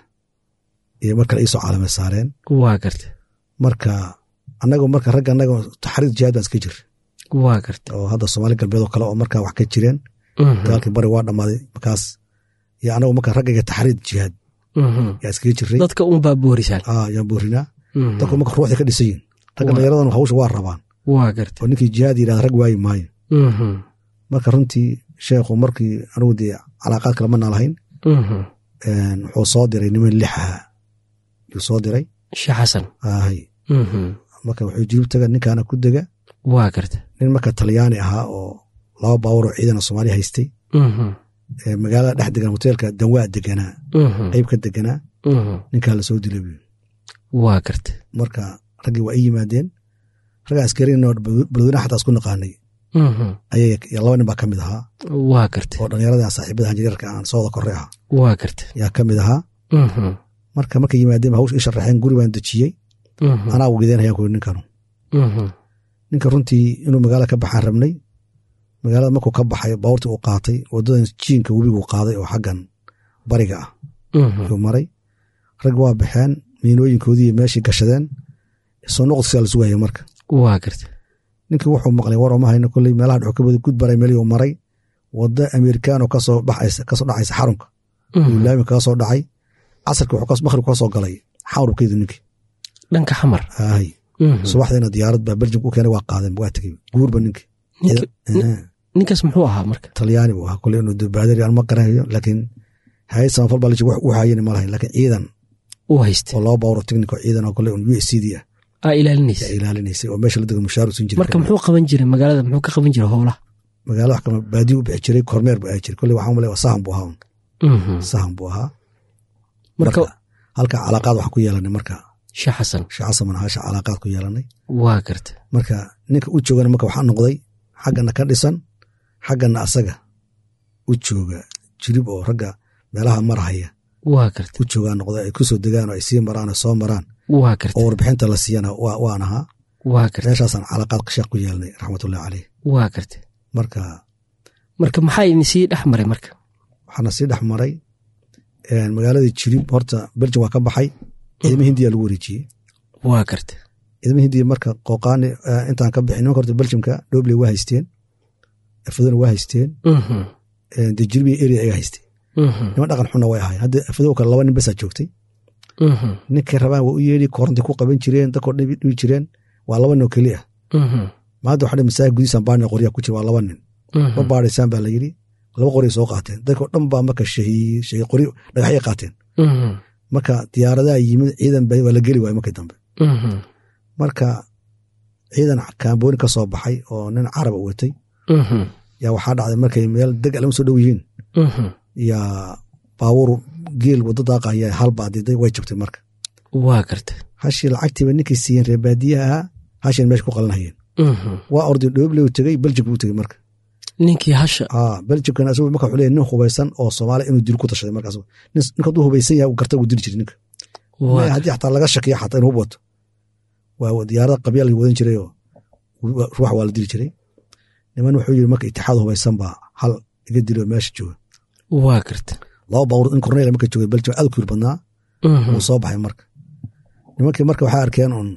iyo mar kale iisoo caalame saareen waa garta marka annagu marka ragga annaga taxriir jihaad baan iska jir waa garta oo hadda soomaali galbeed oo kale oo markaa wax ka jireen Mhm, dagaalkii bari waa dhammaaday markaas iyo anagu marka raggayga taxriir jihaad mhm. yaa iskaga jiray dadka unbaa boorisaan aa yaan boorinaa Mhm, dadku marka ruuxda ka dhisan yihin ragga Waa. dhallinyaradan hawsha waa rabaan waa garta oo ninkii jihaad yidhahda rag waayi maayo Mhm, marka runtii sheekhu markii anigu dee calaaqaad kale ma naalahayn mhm. een, wuxuu soo diray niman lix ahaa yuu soo diray sheekh xasan ahay Mhm, marka wuxuu jirib taga ninkaana ku dega waa garta nin marka talyaani ahaa oo laba baawar oo ciidan oo soomaaliya haystay Mhm, ee magaalada dhex degan hoteelka danwaa deganaa mhm, qayb ka deganaa mhm. ninkaa la soo dilay buyi waa garta marka raggii waa ii yimaadeen ragga askarinoo balweynaha xataa isku naqaanay Mhm, ayay iyo laba nin baa ka mid ahaa waa garta oo dhallinyarada saaxiibada hanjireerka aan sooda korre ah waa garta yaa ka mid ahaa Mhm, marka markay yimaadeen ba hawsha ii sharaxeen guri baan dejiyey mhm, anaa ugideen hayaan kuri ninkanu mhm. ninka runtii inuu magaala ka baxaan rabnay magaalada markuu ka baxay baabuurtii uu qaatay wadadan jiinka webigu qaaday oo xaggan bariga ah Mhm, yuu maray rag waa baxeen miinooyinkoodii meeshii gashadeen soo noqodkisaa la sugaya marka waa garta ninkii wuxuu maqlay war oma hayno kolley meelaha dhuxu ka wada gud baray meelihii uu maray wadda amerikaan oo kasoo baxaysa kasoo dhacaysa xarunka Mhm. uu laami kaga soo dhacay casarkii wuxuu kas- makhrib kaga soo galay xawrubkeedu ninkii dhanka xamar ahay Mhm. subaxdiina diyaarad baa beljimka u keenay waa qaadeen waa tegey guurba ninkii Ninka- Eh, ninkaas muxuu ahaa marka talyaani buu ahaa kolley inuu baadari aan ma garanayo laakiin hay samafal baa la jooga wax u haayeni ma lahayn laakiin ciidan u hayste oo laba bawro technico ciidan oo kale un u s c d ah aa ilaalinaysa yaa ilaalinaysay oo meesha la dego mushaar usan jiray marka muxuu qaban jiray magaalada muxuu ka qaban jiray howlaha magaalada wax kama baadiyu u bixi jiray kormeer buu ahi jiray kolley waxaan malay sahan buu ahaa un sahan buu ahaa marka marka halka calaaqaad waxaan ku yeelanay marka sheekh xasan sheekh xasan manahasha calaaqaad ku yeelanay waa garta marka ninka u joogana marka waxaa noqday xaggana ka dhisan xaggana asaga u jooga jirib oo ragga meelaha marhaya waa garta u joogaa noqday ay kusoo degaan oo ay sii maraan oo soo maraan waa garta oo warbixinta la siiyana waa- waan ahaa waa garta meeshaasaan calaaqaad sheekh ku yeelanay raxmatullahi caleyh waa garta marka marka maxaa idin sii dhex maray marka waxaana sii dhex maray magaaladii jirib horta beljum waa ka baxay ciidama hindiya lagu wareejiyey waa garta ciidama hindiya marka qooqaani eh, intaan ka bixin nimanka horta beljumka dhobley waa haysteen afadona waa haysteen Mhm, eh, dee jirbi area ayaga haysteen mhm, niman dhaqan xunna way ahayn hadda afadow kale laba nin basaa joogtay mhm, ninkay rabaan waa u yeedhi koronti ku qaban jireen dadkoo dhibi dhibi jireen waa laba nin oo keli ah mhm, ma hadda waxaa masaajid gudihiisaan baana qoryaa ku jira waa laba nin mhm. ma baadhaysaan baa la yidhi laba qoryay soo qaateen dadkoo dhan baa marka shahiy shahiy qori dhagaxyay qaateen Mhm, marka diyaaradaha yimid ciidan ba waa la geli waay markii dambe mhm, marka ciidan kaambooni ka soo baxay oo nin caraba watay mhm, yaa waxaa dhacday markay meel deg alama soo dhow yihiin mhm. yaa baabuur geel waddo daaqaya hal baa diday way jabtay marka waa garta hashii lacagtiiba ninkay siiyeen reer baadiyaha ahaa hashiin meesha ku qalanayeen Mhm. waa orday dhooble u tegey beljik buu tegey marka ninkii hasha aa beljikana asagu marka wuxuu leeyahay nin hubaysan oo soomaali inuu dil ku tashaday markaas nin ninka hadduu hubaysan yahay uu garta uu dili jiray ninka waa haddii xataa laga shakiya xataa inuu hub wato waa diyaarada qabya la wadan jiray oo ruux waa la dili jiray niman wuxuu yiri marka itixaad hubaysan baa hal iga dilo meesha jooga waa garta laba baabuur in korneyl marka joogay beljik aad ku yir badnaa Mhm, wuu soo baxay marka nimankii marka waxay arkeen un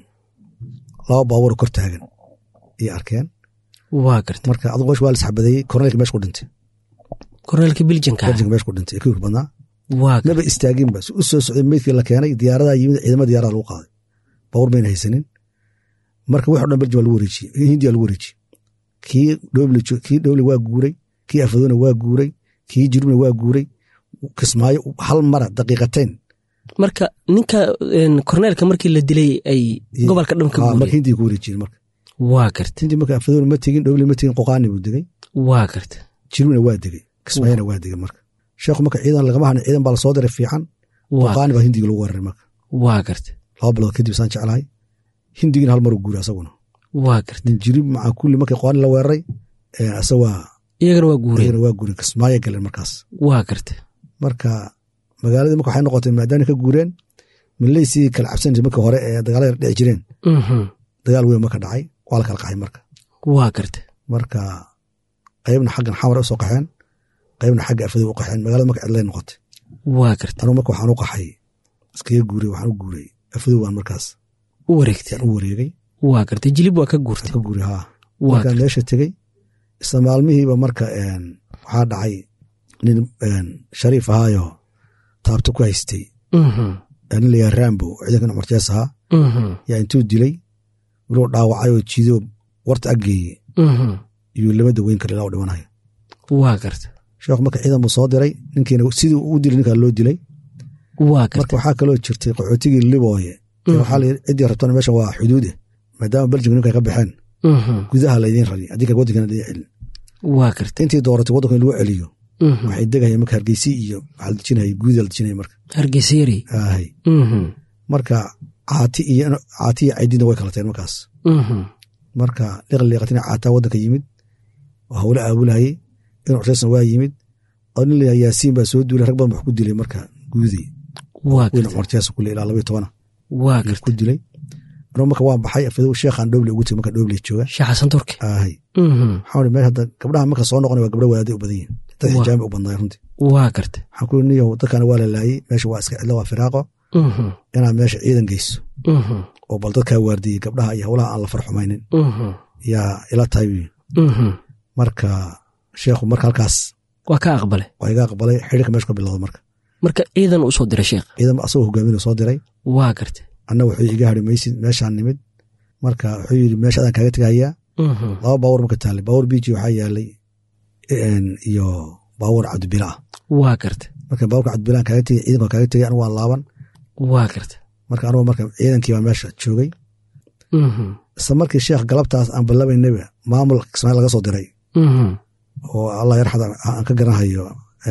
laba baabuur kor taagan iyo arkeen waa garta marka adugu meesha waa la isxabadeeyey korneylka meesha ku dhintay korneelka biljanka ah. beljik meesha ku dhintay ee ku yir badnaa waa garta maba istaaginba si u soo socday meydkii la keenay diyaaradaha yimid ciidamada diyaarada lagu qaaday baabuur mayna haysanin marka wix o dhan beljim waa lagu wareejiyey hindiya lagu wareejiyey kii dhoble kii dhoble waa guuray kii afadoona waa guuray kii jirubna waa guuray kismaayo hal mara daqiiqateen marka ninka een, korneelka markii la dilay ay gobolka dhan ka Ah, marka guureen hindiya ku wareejiyeen marka waa garta hindiya marka afadoona ma tegin dhoble ma tegin qoqaani buu degay waa garta jirubna waa degay kismaayona waa degay marka sheekhu marka ciidan lagama hanin ciidan baa lasoo diray fiican waa qoqaani baa hindiga lagu weeraray marka waa garta laba bilood kadib saan jeclahay hindigina hal maruu guuray asaguna waa garta nin jirib maca kulli markii qoqaani la weeraray eh, asa waa iyagana waa guureen iyagana waa guureen kismaayo galeen markaas waa garta marka magaaladii marka waxay noqotay maadaana ka guureen milaysii kala cabsanaysa markii hore ee dagaalada dhici jireen Mhm, dagaal weyn marka dhacay waa la kala qaxay marka waa garta marka qaybna xaggan xamar u soo qaxeen qaybna xagga afadow u qaxeen magaalada marka cidlay noqotay waa garta anugu marka waxaan u qaxay iskaga guuray waxaan u guuray afadow waan markaas u wareegtay yaan u wareegay waa garta jilib waa ka guurtay ka guuray haa waa markaan garta meesha tegey isla maalmihiiba marka een, waxaa dhacay nin een, shariif ahaayo taabto ku haystay Mhm, nin layaa rambo ciidankan cumar jees ahaa mhm, yaa intuu dilay wiluu dhaawacay oo jiido warta aggeeye mhm. iyuu lama daweyn kara ilaa u dhimanayo waa garta sheekhu marka ciidan buu soo diray ninkiina sidii u dilay ninkaa loo dilay waa marka garta waxaa kaloo jirtay qaxootigii libooye ee waxaa la yidhi ciddii rabtana meeshan waa xuduude maadaama beljimka ninka ka baxeen Mhm, gudaha laydiin rari haddii kale waddankana laydin celin waa garta intii dooratay waddanka in lagu celiyo Mhm. waxay degayeen marka hargeysi iyo waxaa la dejinayay guudaa la dejinaya marka hargeysa yari aahay Mhm, marka caati iyo caati iyo caydidna way kalateen markaas mhm. marka liqliiqatina caataa waddanka yimid oo hawle aabulahayey in cuseysna waa yimid oo nin layaa yaasiin baa soo duulay rag badan wax ku dilay marka guudey waa weyna garta cumartiyaas kule ilaa labaiyo tobana waa ayuu garta ku dilay anuu marka waan baxay afadow sheekhaan dhoble ugu tegay marka dhoble jooga sheekh xasan turki aahay Mhm, waxaan ii meel hadda gabdhaha marka soo noqonay waa gabdho wadaadday u badan yihin dad Waa. xijaami u badnaay runtii waa garta waxaan ku niyow dadkana waa la laayey meesha waa iska cidlo waa firaaqo Mhm, inaad meesha ciidan geyso mhm, oo bal dadkaa waardiyey gabdhaha iyo howlaha aan la farxumaynin mhm, yaa ila tahay wiil mhm. marka sheekhu marka halkaas waa ka aqbale waa iga aqbalay xidhiirka meesha ka bilowda marka marka ciidan u soo diray sheekh ciidan asagoo hogaaminuu soo diray waa garta anna wuxuu iga hari maysid meeshaan nimid marka wuxuu yidhi meesha adaan kaaga tegahayaa Mhm, laba baawur marka taallay baawur biiji waxaa yaalay een, iyo baawur cabdibila ah waa garta marka baawurka cabdibila aan kaaga tegay ciidanka waan kaaga tegay anigu waan laaban waa garta marka anugu marka ciidankii baa meesha joogay isla markii sheekh galabtaas aan ballabaynaba maamul kismaail laga soo diray oo allah yarxad aan ka garanhayo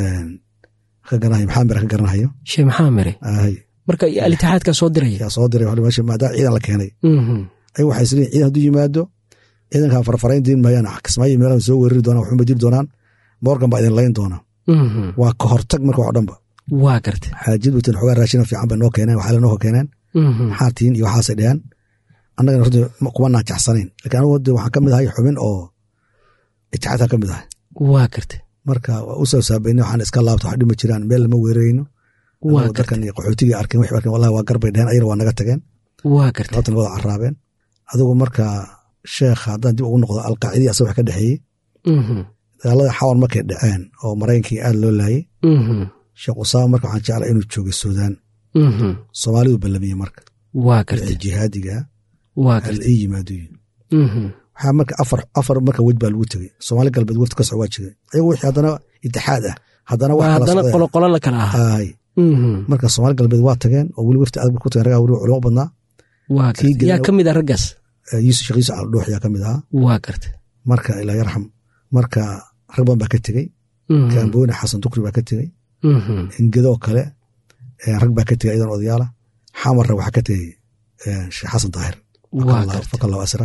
ka garanhayo maxamed ka garanhayo sheekh maxamed mere ahay marka alitixaadkaa soo diraya yaa soo diray wali meesha maadaama ciidan la keenay ay waxay isleeyihin ciidan hadduu yimaado ciidankan farfarayn diin maayaan kismaayo meelaha soo weerari doonaan waxuma diri doonaan morgan baa idin layn doona waa ka hortag marka wax o dhanba waa garta xaajid watan xogaa raashina fiican bay noo keeneen waxaa noo keeneen maxaa tiin iyo waxaasay dheheen annagana runtii kuma naajaxsanayn lakin anigu de waxaan ka mid ahay xubin oo itixaadka ka mid ahay waa garta marka waa u soo saabayna waxaan iska laabta wax dhima jiraan meel lama weerarayno waa garta dadkan iyo qaxootigii arkeen wixii arkeen wallahi waa garbay dheheen ayana waa naga tageen waa garta galabtan wada carraabeen adigu marka sheekha haddaan dib ugu noqdo alqaacidii asaga wax ka dhexeeyey dagaalada xawan markay dhaceen oo maraykankii aad loo laayey sheekh usaama marka waxaan jeclaa inuu joogay suudaan soomaalidu ballamiyey marka waa garta jihaadiga waa hal garta ii yimaado waxaa marka afar afar marka wej baa lagu tegey soomaali galbeed wafti ka socwaa jiray ayagu wixii haddana itixaad ah haddana wax waa kala haddana socdeen. qoloqolo la kala ahaa Aay. marka soomaali galbeed waa tageen oo weli wafti adag ku tageen ragaa weli culimo badnaa waa Kii garta yaa gelina- ka mid a raggaas Eh, yuusuf sheekh yuusuf caldhuux yaa ka mid ahaa waa garta marka ilaa yarxam marka rag badan baa ka tegey kaambooni xasan dukri baa ka tegey ingedoo kale eh, rag baa ka tegey iyadan odayaala xamarra waxaa ka tegey eh, sheekh xasan daahir waa garta fakallahu asra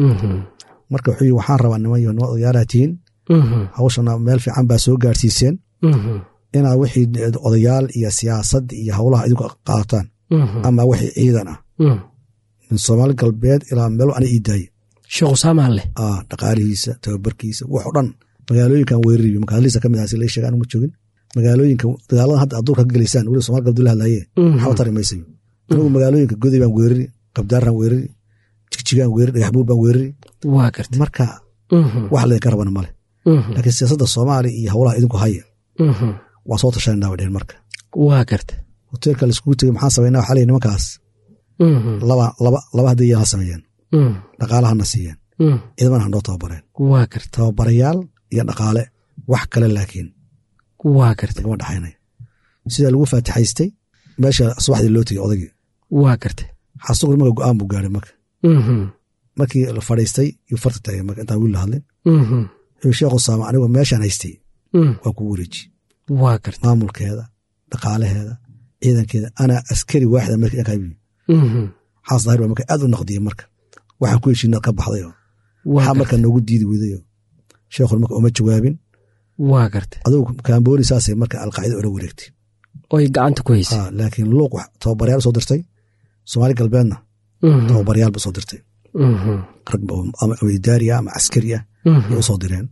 marka wuxuu yii waxaan rabaa niman iyo nima odayaalaha tihiin hawshana meel fiican baa soo gaarsiiseen inaad wixii odayaal iyo siyaasad iyo howlaha idinku qaataan ama wixii ciidan ah min soomaali galbeed ilaa meel ana ii daaye sheekh usaamaa leh ah dhaqaalihiisa tababarkiisa wax o dhan magaalooyinkan weerariyo magaaladiisa ka mid ah si la sheega anuma joogin magaalooyinka dagaaladan hadda aduurka ka gelaysaan weli somaali galbeed la hadlaye waxba tari maysayo anigu magaalooyinka goday baan weerari qabdaaraan weerari jigjigaan weerari dhagaxbuur baan weerari waa garta marka wax laydinka rabana male laakiin siyaasadda soomaaliya iyo howlaha idinku haya waan soo tashanayna bay dheheen marka waa garta hoteelka laiskugu tegey maxaan samaynaa waxaa leeyihi nimankaas laba laba laba hadday ha sameeyeen dhaqaalahana siiyeen ciidamana ha noo tababareen waa garta tababarayaal iyo dhaqaale wax kale laakiin waa garta lagama dhaxaynay sidaa lagu faatixaystay meesha subaxdii loo tegey odaygii waa garta xasuqri marka go'aan buu gaaray marka markii la fadhiistay yuu farta taagay marka intaan wiil la hadlin wuxuu sheekh usaama anigoo meeshaan haystay waa kugu wareeji waa garta maamulkeeda dhaqaalaheeda ciidankeeda anaa askari waaxida marka inkaa yimi xaas daahir baa marka aad u naqdiyey marka waxaan ku heshiina ka baxdayo waa waxaa marka garta noogu diidi weydayo sheekhun marka uma jawaabin waa garta adugu kaambooni saasay marka alqaacida ula wareegtay oy gacanta ku haysay Ah, laakiin luuq wax tababaryaal soo dirtay soomaali galbeedna tababaryaal ba soo dirtay rag ba- ama ama idaari ah ama caskari ah ay u soo direen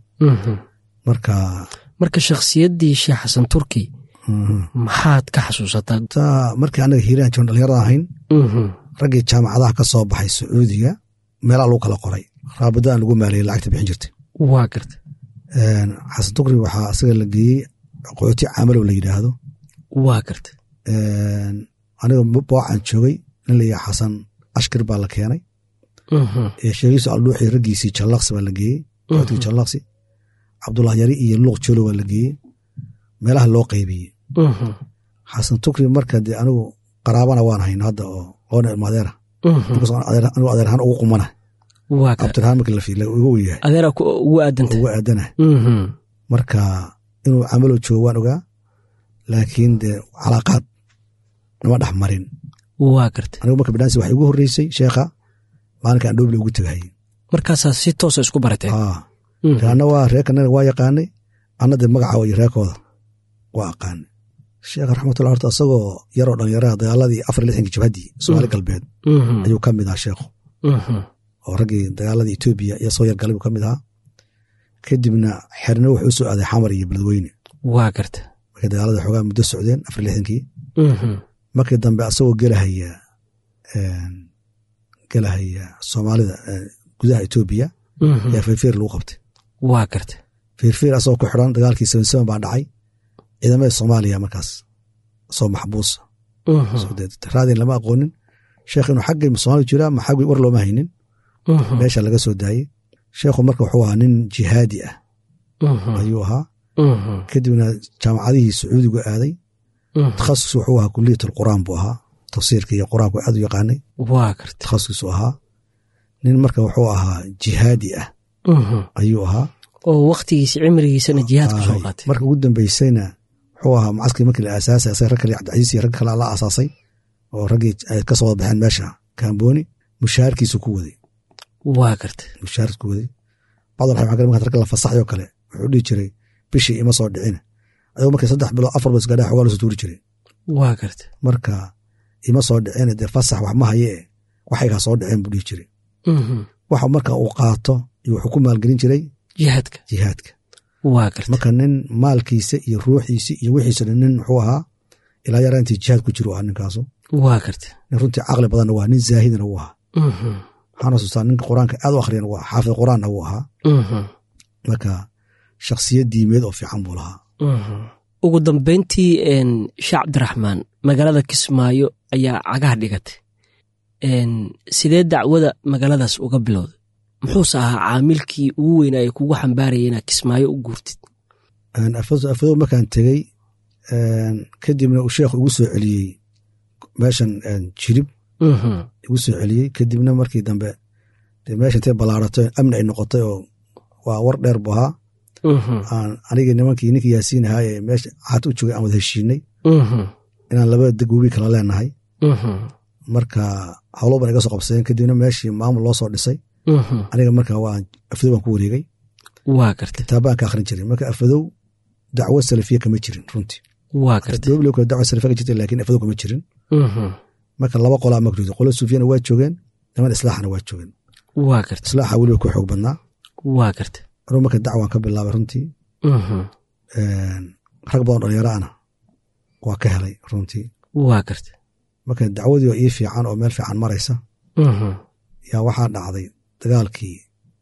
marka marka shakhsiyaddii sheekh xasan turki mhm. maxaad ka xasuusataa taa markii annaga hiiraan joon dhalinyarada ahayn raggii jaamacadaha ka soo baxay sacuudiga meelaha lagu kala qoray raabadaan lagu maaliyey lacagta bixin jirtay waa garta xasan dukri waxaa asaga la geeyey qooti caamalow la yidhaahdo waa garta aniga boocan joogay nin la yaha xasan ashkir baa la keenay sheegiisu aldhuuxi raggiisii jallaqsi baa la geeyey qootigii jallaqsi cabdullah yari iyo luuq jolo baa la geeyey meelaha loo qaybiyey xasan tukri marka dee anigu qaraabana waan hayno hadda oo loona ilmo adeera markaas aan adeer- anigu adeerhaan ugu qumana waa garta cabdirahaan marka la fiila uga weyahay adeera ku ugu aadanta uga aadana marka inuu camalo joogo waan ogaa laakiin dee calaaqaad nama dhex marin waa garta anigu marka bidhaansi waxay ugu horreysay sheekha maalinka aan dhoble ugu tegahayey markaasaa si toosa isku barateen Ah, anna waa reerkanaga waa yaqaanay anna dee magaca iyo reerkooda waa aqaanay sheekha raxmatullah horta isagoo yaroo dhalinyaraha dagaaladii afar iyo lixdankii jabhaddii soomaali galbeed ayuu ka mid ahaa sheekhu oo raggii dagaaladii etoobiya iyo soo yargalay buu ka mid ahaa kadibna xerno wuxuu u soo aaday xamar iyo beledweyne waa garta markay dagaalada xoogaa muddo socdeen afar iyo lixdankii markii dambe asagoo gelahaya gelahaya soomaalida eh, gudaha etoobiya ayaa feerfeer lagu qabtay waa garta feerfeer asagoo ku xidhan dagaalkii seven seven baa dhacay ciidamada soomaaliya markaas soo maxbuusa soo dee raadin lama aqoonin sheekh inuu xaggay soomaaliya jiraa ma xaggii war looma haynin meesha laga soo daayey sheekhu marka wuxuu ahaa nin jihaadi ah ayuu ahaa kadibna jaamacadihii sacuudigu aaday takhasus wuxuu ahaa kuliyat alqur'aan buu ahaa tafsiirka iyo qur-aanku aad u yaqaanay waa garta takhasuskiisu ahaa nin marka wuxuu ahaa jihaadi ah ayuu ahaa oo waktigiisa cimrigiisana jihaadka soo qaatay marka ugu dambeysayna wuxuu ahaa mucaskari markii la aasaasay asaga rag kale cabdicasiis iyo rag kale la aasaasay oo raggii ay ka soo wada baxeen meesha kaambooni mushaharkiisu ku waday waa garta mushaharkiisu ku waday bacdul waxay magan markaad ragga la fasaxay oo kale wuxuu dhihi jiray bishii ima soo dhicina adoo markii saddex bilood afar bilood isgaadhaa xogaa lasoo tuuri jiray waa garta marka ima soo dhicina dee fasax wax ma haye e waxaygaa soo dhiceen buu dhihi jiray waxa marka uu qaato iyo wuxuu ku maalgelin jiray jihaadka jihaadka waa garta marka nin maalkiisa iyo ruuxiisa iyo wixiisa nin wuxuu ahaa ilaa yaraa intii jihaad ku jiro ahaa ninkaasu waa garta nin runtii caqli badanna waa nin zaahidna wuu ahaa waxaan xasuustaa ninka qur-aanka aad u akhriyana waa xaafid qur-aanna wuu ahaa marka shakhsiyad diimeed oo fiican buu lahaa ugu dambeyntii sheekh cabdiraxmaan magaalada kismaayo ayaa cagaha dhigatay sidee dacwada magaaladaas uga bilowday muxuuse ahaa caamilkii ugu weynaa ee kugu xambaaraya inaad kismaayo u guurtid afadow markaan tegey kadibna uu sheekh igu soo celiyey meeshan jirib igu soo celiyey kadibna markii dambe de meesha intay ballaarato amni ay noqotay oo waa war dheer bu ahaa anigii nimankii ninkii yaasiin ahaa ee meesha caad u joogay aan wada heshiinay inaan labada degwebi kala leenahay marka howlo ban iga soo qabsadeen kadibna meeshii maamul loo soo dhisay aniga marka waa afadow baan ku wareegay waa garta kitaabaan ka akhrin jiray marka afadow dacwo salafiya kama jirin runtii waa garta dowli kale dacwo salafiya ka jirta laakiin afadow kama jirin marka laba qolaa makrido qolo suufiyana waa joogeen niman islaaxana waa joogeen waa garta islaaxa weliba ku xoog badnaa waa garta anuu marka dacwaan ka bilaabay runtii rag badan dhalinyaro ana waa ka helay runtii waa garta marka dacwadii oo ii fiican oo meel fiican maraysa yaa waxaa dhacday dagaalkii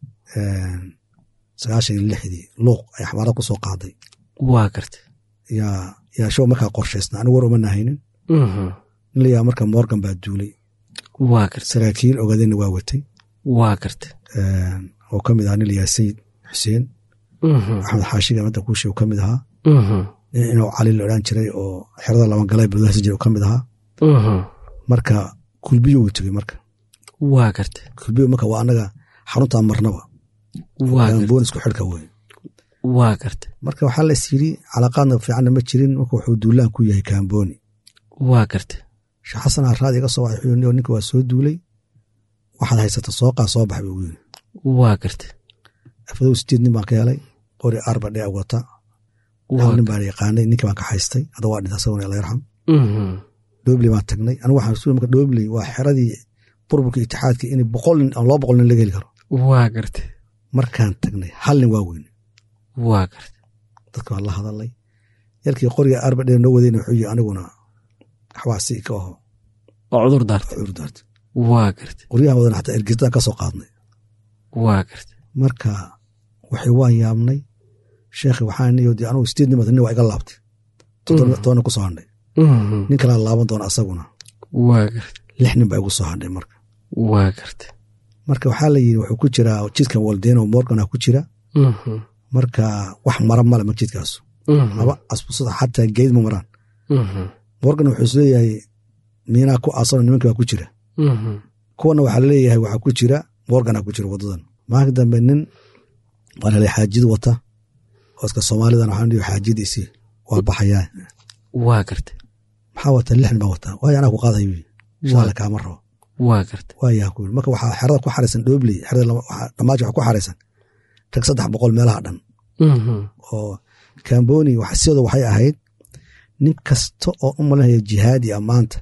sagaashan iyo lixdii luuq ay xamaarad ku soo qaaday waa garta yaa yaa show markaa qorshaysna anigu war uma nahaynin nin layaa marka morgan baa duulay waa garta saraakiil ogaadeenna waa watay waa garta oo ka mid ahaa nin layaa sayid xuseen axmed xaashiga madda kuushi uu ka mid ahaa nin inuu cali la odhan jiray oo xerada labangalay budahasi jira uu ka mid ahaa marka kulbiyo uu tegey marka waa garta kulbiyo marka waa annaga xaruntaa marnaba boonisku xidhka wey waa garta marka waxaa la is yidhi calaaqaadna fiicanna ma jirin marka wuxuu duulaan ku yahay kaambooni waa garta sheekh xasan araadi iga soo waxay wuxuu ninka waa soo duulay waxaad haysata sooqaa soo bax buu yiri waa garta afadow sideed nin baan ka helay qori arba dhee wata hal nin baan yaqaanay ninkii baan ka haystay hadda waa dhinta asaguna alla yarxam dhobley baan tagnay anigu waxaan rasuul marka dhobley waa xeradii burburka itixaadka in boqol nin ama laba boqol nin laga heli karo waa garta markaan tagnay hal nin waa weyne waa garta dadka waan la hadalay yarkii qoriga arba dhee noo wadayna wuxuu yii aniguna waxbaa si ka aho oo cudur daarta cudur daarta waa garta qoryahan wadana xataa ergistaan ka soo qaadnay waa garta marka waxay waan yaabnay sheekhi waxaan niyo dee anugu sideed nimata nin waa iga laabtay todoba ku soo hadhay nin kalaa laaban doona asaguna waa garta lix nin baa igu soo hadhay marka waa garta marka waxaa la yidhi wuxuu ku jiraa jidkan waldeno morgana ku jira marka wax mara male marka jidkaasu laba asbusada xataa geyd ma maraan morgan wuxuu is leeyahay miinaa ku aasano nimanka baa ku jira kuwana waxaa laleeyahay waxaa ku jira morgana ku jira wadadan maalinka dambe nin baan helay xaajid wata oo iska soomaalidan waxaan dhihi xaajadiisii waa baxayaa waa garta maxaa wata lixn baa wata waayo anaa ku qaadayo wi shaale kaama rabo waa garta waayaa ku yiri marka waxaa xerada ku xaraysan dhobley xerada dhamaaji waxa ku xaraysan rag saddex boqol meelaha dhan oo kamboni sidooda waxay ahayd nin kasta oo u malinaya jihaadi a maanta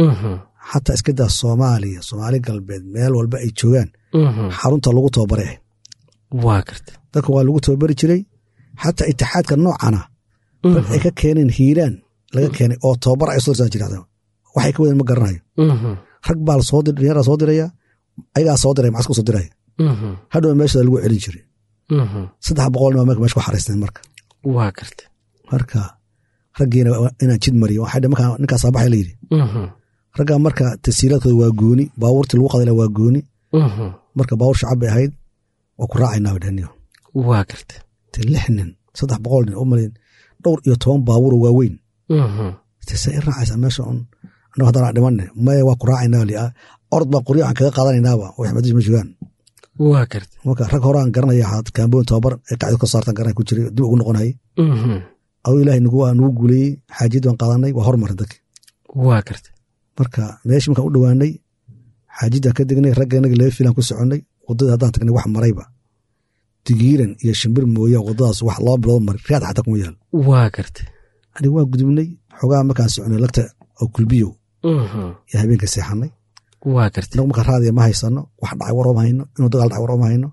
xataa iska daa soomaaliya soomaali galbeed meel walba ay joogaan xarunta lagu tababaray ahayd waa garta dadka waa lagu tababari jiray xataa itixaadka noocana bal ay ka keeneen hiiraan laga keenay oo tababar ay soo dirsan jiraan waxay ka wadeen ma garanayo rag baa soo dir dhalinyara soo diraya ayagaa soo diraya maxas ku soo diraya hadhow meeshada lagu celin jiray saddex boqol nin baa marka meesha ku xaraysteen marka waa garta marka raggiina inaan jid mariyo waxay markaa ninkaasaa baxay la yidhi raggaa marka tasiilaadkooda waa gooni baabuurtii lagu qadayla waa gooni marka baabuur shacab bay ahayd waa ku raacaynaa bay dhahniyo waa garta te lix nin saddex boqol nin u malayn dhowr iyo toban baabuuro waaweyn te se i raacaysaa meesha un annagu haddana dhimanne maya waa ku raacaynaa orod baa qoryo aan kaga qaadanaynaaba wax madis ma joogaan waa garta marka rag hore aan garanaya kaamboon tababar ee qacdo ka saartan garanay ku jiray dib ugu noqonayay aduu ilaahay nagu nagu guuleeyey xaajiyad baan qaadanay waa hormaray dadki waa garta marka meeshii markaan u dhowaanay xaajidaan ka degnay ragganaga laba filaan ku soconnay waddadii haddaan tagnay wax marayba digiiran iyo shimbir mooya waddadaas wax laba bilood maray riyaad xataa kuma yaal waa garta aniga waa gudubnay xogaa markaan soconay lagta oo kulbiyow iyo habeenka seexanay waa garta inagu marka raadiya ma haysano wax dhacay war oma hayno inuu dagaal dhacay war oma hayno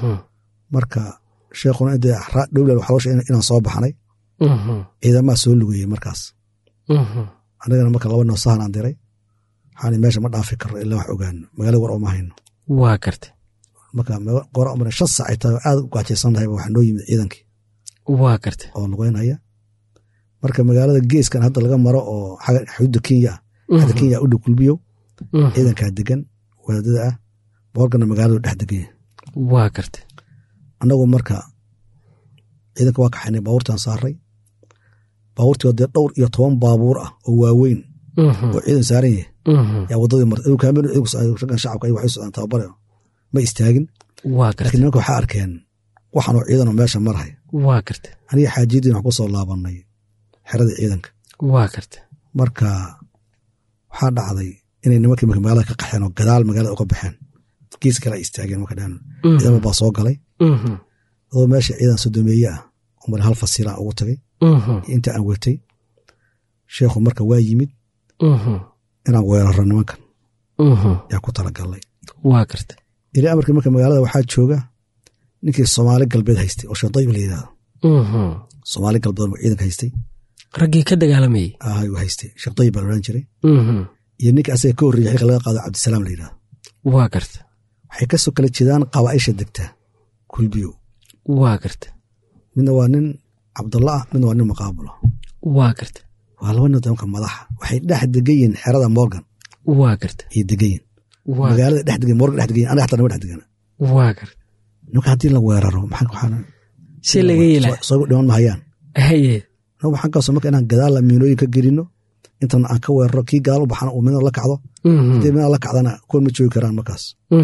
marka sheekhuna intee dhowlal waxaa loo sheegay inaan soo baxnay ciidamaa soo lugayey markaas anagana marka laba noo sahan aan diray waxaan meesha ma dhaafi karno ilaa wax ogaano magaalada war oma hayno waa garta marka goor amar shan saac ay tahay aad u gaajaysannahay waxaa noo yimid ciidankii waa garta oo lugeynaya marka magaalada geeskan hadda laga maro oo xuduudda kenya ah xadda kenya u dhow kulbiyo ciidankaa degan wadaadada ah boorkana magaaladu dhex degan yahay waa garta annagu marka ciidanka waa kaxaynay baabuurtaan saaray baabuurtii dee dhowr iyo toban baabuur ah oo waaweyn oo ciidan saaran yahay yaa waddadii martay kaamil raggan shacabka waxay socdaan tababare ma istaagin waa garta laakiin nimanka waxaa arkeen waxaanoo ciidanoo meesha marhay waa garta aniga xaajiyadiin wax ku soo laabannay xeradii ciidanka waa garta marka waxaa dhacday inay nimankii marka magaalada ka qaxeen oo gadaal magaalada uga baxeen gees kale ay istaageen marka dhan ciidan baa soo galay adoo meesha ciidan sodomeeye ah umar hal fasiilaan ugu tagay inta aan watay sheekhu marka waa yimid inaan weeraro nimankan yaa ku talagalnay waa garta ilaa amarkii marka magaalada waxaa jooga ninkii soomaali galbeed haystay oo sheedayb la yidhahdo soomaali galbeed ciidanka haystay raggii ka dagaalamayey ayuu haystay sheekh dayib baa la odhan jiray iyo ninka asaga ka horreeyay xilka laga qaado cabdisalaam la yidhahdo waa garta waxay kasoo kala jeedaan qabaaisha degta kulbiyo waa garta midna waa nin cabdalla ah midna waa nin maqaabulo waa garta waa laba nin nimanka madaxa waxay dhex degan yihiin xerada morgan waa garta ayay degan yihin magaalada dhex degan morgan dhex degan yihin aniga xataa nama dhex degana waa garta nimanka haddii la weeraro maxaa waxaan si laga yelaa soo dhiman mahayaan haye nagu waxaan kaasoo marka inaan gadaal miinooyin ka gelino intana aan ka weeraro kii gadaal u baxana uu midna la kacdo haddii midna la kacdana kuwan ma joogi karaan markaas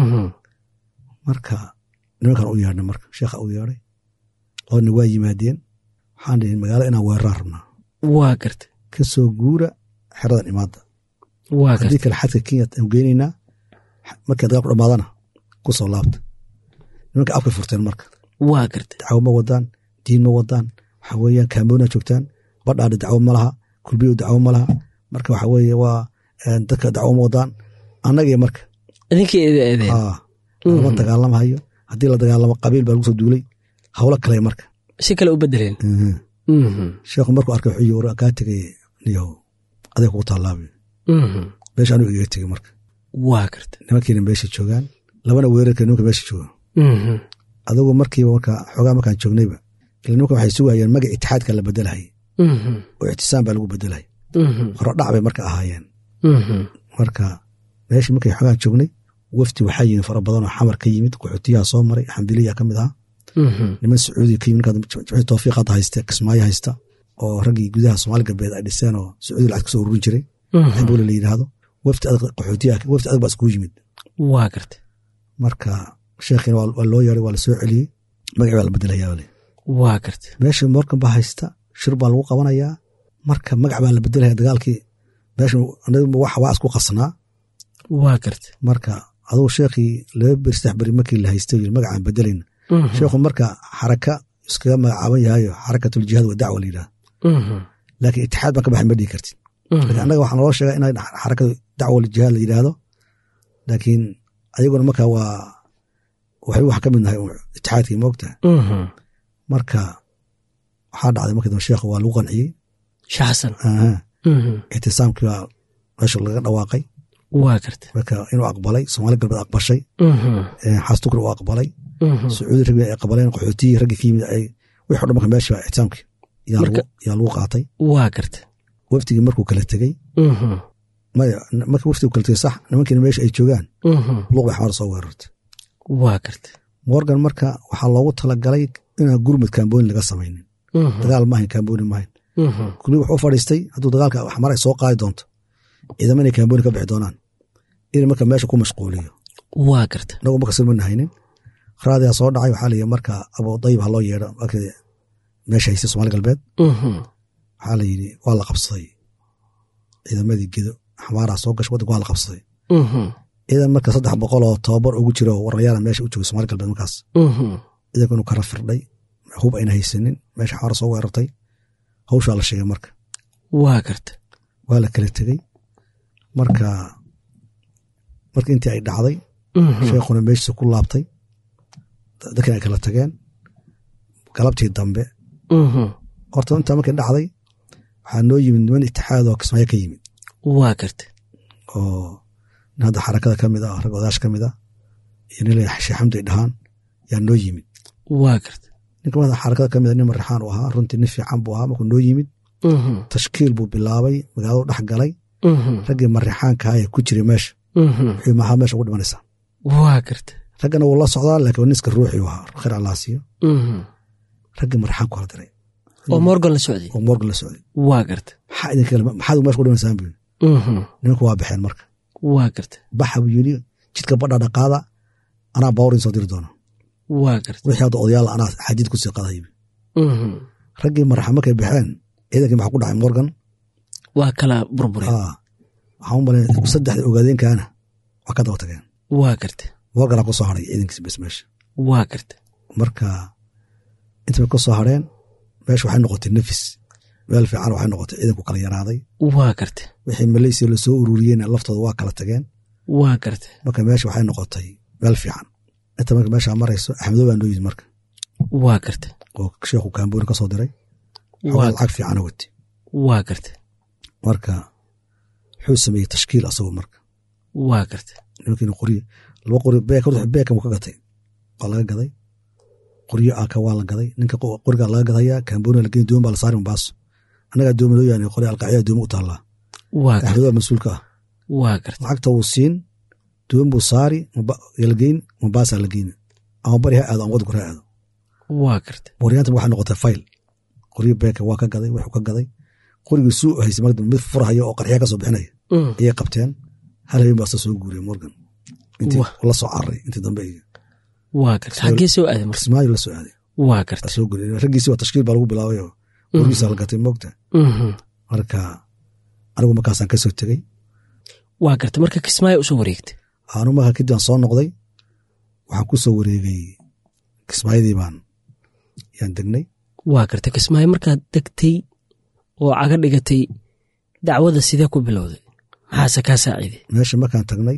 marka nimankan u yeedhnay marka sheekha u yeedhay labadna waa yimaadeen waxaan dhihin magaalada inaan weeraraan rabnaa waa garta ka soo guura xeradan imaadda waa haddii garta kale xadka kenya aan geynaynaa markay dagaal ku dhamaadana ku soo laabta nimanka afkay furteen marka waa garta dacwo ma wadaan diin ma wadaan waxa weeyaan kaamboona joogtaan badhaadha dacwo ma laha kulbiyo dacwo ma laha marka waxa weeye waa dadka dacwo ma wadaan annagii marka idinkii eedeedeen aa lama dagaalamahayo haddii la dagaalamo qabiil baa lagu soo duulay hawlo kale marka si kale u bedeleen sheekhu markuu arkay wuxuu yiri kaa tegay niyow aday kugu taallaabi meesha anuu igaga tegey marka waa garta nimankiina meesha joogaan labana weerarka nimanka meesha jooga adigu markiiba marka xoogaa markaan joognayba ila nimanka waxay sugayeen magac itixaadka la bedelahayay oo ictisaam baa lagu bedelahayay horo dhac bay marka ahaayeen marka meeshii markay xoogaan joognay wafdi waxaa yimid fara badan oo xamar ka yimid qaxootiyaha soo maray xambiliya ka mid ahaa niman sacuudiya ka yimid ninkaa tawfiiq hadda haysta kismaayo haysta oo raggii gudaha soomaali galbeed ay dhiseen oo sacuudi lacag kasoo ururin jiray xambule la yidhaahdo wafdi adag qaxootiyaha wafdi adag baa iskugu yimid waa garta marka sheekhiina waa loo yeeray waa la soo celiyey magaci baa la bedelayaa le waa garta meesha morgan baa haysta shir baa lagu qabanayaa marka magac baa la bedelaya dagaalkii meesha wax waa isku qasnaa waa garta marka adugu sheekhii laba beri saddex beri markii la haystay yiri magacaan bedelayna sheekhu marka xaraka iskaga magacaaban yahayo xarakatul jihaad wa dacwa la yidhaha laakiin itixaad baan ka baxay ma dhihi kartid laakiin annaga waxaa naloo sheega in xarakada dacwa jihaad la yidhaahdo laakiin ayaguna marka waa waxay wax ka mid nahay itixaadkii moogtaha marka waxaa dhacday markii dambe sheekhu waa lagu qanciyey shaxsan ictisaamkii baa meesha laga dhawaaqay waa garta marka inuu aqbalay soomaali galbeed aqbashay xaastukri uu aqbalay sacuudi ragbi ay aqbaleen qaxootiyii raggii ka yimid ay wixii o dhan marka meesha ictisaamkii yaa lagu qaatay waa garta wafdigii markuu kala tegey maya markii waftigu kala tegey sax nimankiina meesha ay joogaan luuq bay xamar soo weerartay waa garta morgan marka waxaa loogu talagalay inaan gurmud kaambooni laga samaynin dagaal maahayn kaambooni maahayn kulmi wuxuu fadhiistay hadduu dagaalka xamar ay soo qaadi doonto ciidamo inay kaambooni ka bixi doonaan in marka meesha ku mashquuliyo waa garta inagu marka silmana haynin raadiyaa soo dhacay waxaa layii marka abu dayib ha loo yeedho markii meesha haysay somaali galbeed waxaa la yidhi waa la qabsaday ciidamadii gedo xamaaraa soo gashay waddanka waa la qabsaday ciidan marka saddex boqol oo tobabar ugu jiro oo warayaala meesha u joogay somaali galbeed markaas ciidanku inuu kara firdhay hub ayna haysanin meesha xamara soo weerartay hawshaa la sheegay marka waa garta waa la kala tegey marka marka intii ay dhacday sheekhuna meeshiisa ku laabtay dadkan ay kala tageen galabtii dambe horta intaa markay dhacday waxaa noo yimid niman itixaad oo kismaayo ka yimid waa garta oo nin hadda xarakada ka mid ah rag odaash ka mid ah iyo nin la sheekh xamdi ay dhahaan yaa noo yimid waa garta ninka mada xarakada ka mid a nin marixaan uu ahaa runtii nin fiican buu ahaa markuu noo yimid tashkiil buu bilaabay magaaladu dhex galay raggii marixaankaha ee ku jiray meesha wuxuu maxaa meesha ugu dhimanaysaa waa garta raggana wuu la socdaa laakiin niska ruuxii ahaa khayr allah siiyo raggii marixaanku hala diray oo morgan la socday oo morgan la socday waa garta maxaa idinka maxaad meesha ku dhimanaysaan buu nimanku waa baxeen marka waa garta baxa buu yidhi jidka badha dhaqaada anaa bawrin soo diri doona waa garta wixii hadda odayaal anaa xadiid ku sii qadaybi raggii maraxa markay baxeen ciidankii maxaa ku dhacay morgan waa kala burbure waxaan u malay saddexda ogaadeenkaana waa ka daba tageen waa garta morganaa ku soo haray ciidankiisa bes meesha waa garta marka intay ku soo hareen meesha waxay noqotay nafis meel fiican waxay noqotay ciidanku kala yaraaday waa garta wixii maleysiya lasoo ururiyeen laftooda waa kala tageen waa garta marka meesha waxay noqotay meel fiican inta marka meesha marayso axmedo baa noo yimid marka waa garta oo sheekhu kaambooni ka soo diray xoogaa lacag fiicana wati waa garta marka wuxuu sameeyey tashkiil asagoo marka waa garta nimankiina qoryo laba qoryo beeka beeka mu ka gatay waa laga gaday qoryo aka waa la gaday ninka qorigaa laga gadaya kaambooni la geni dooman baa la saari mabaaso annagaa dooma loo yaani qori alqaacida dooma u taallaa waa garta axmedo baa mas-uulka ah waa garta lacagta wuu siin doon buu saari la geyn mabaasaa la geyni ama bari ha aado ama waddanku ha aado waa garta waryaanta waxay noqotay fayl qoryo beeka waa ka gaday wuxuu ka gaday qorigii suu haysay marka mid furhaya oo qarxiya ka soo bixinaya ayay qabteen hal habeen baa soo guuriyay morgan intii la soo cararay intii dambe iyo waa garta xaggee soo aaday marka kismaayo la soo aaday waa garta soo guuriyay raggiisi waa tashkiil baa lagu bilaabay oo qorgiisa la gatay moogta marka anigu markaasaan ka soo tegey waa garta marka kismaayo usoo wareegtay anu marka kadib aan soo noqday waxaan ku soo wareegay kismaayadii baan yaan degnay waa garta kismaayo markaad degtay oo caga dhigatay dacwada sidee ku bilowday maxaase kaa saaciiday meesha markaan tagnay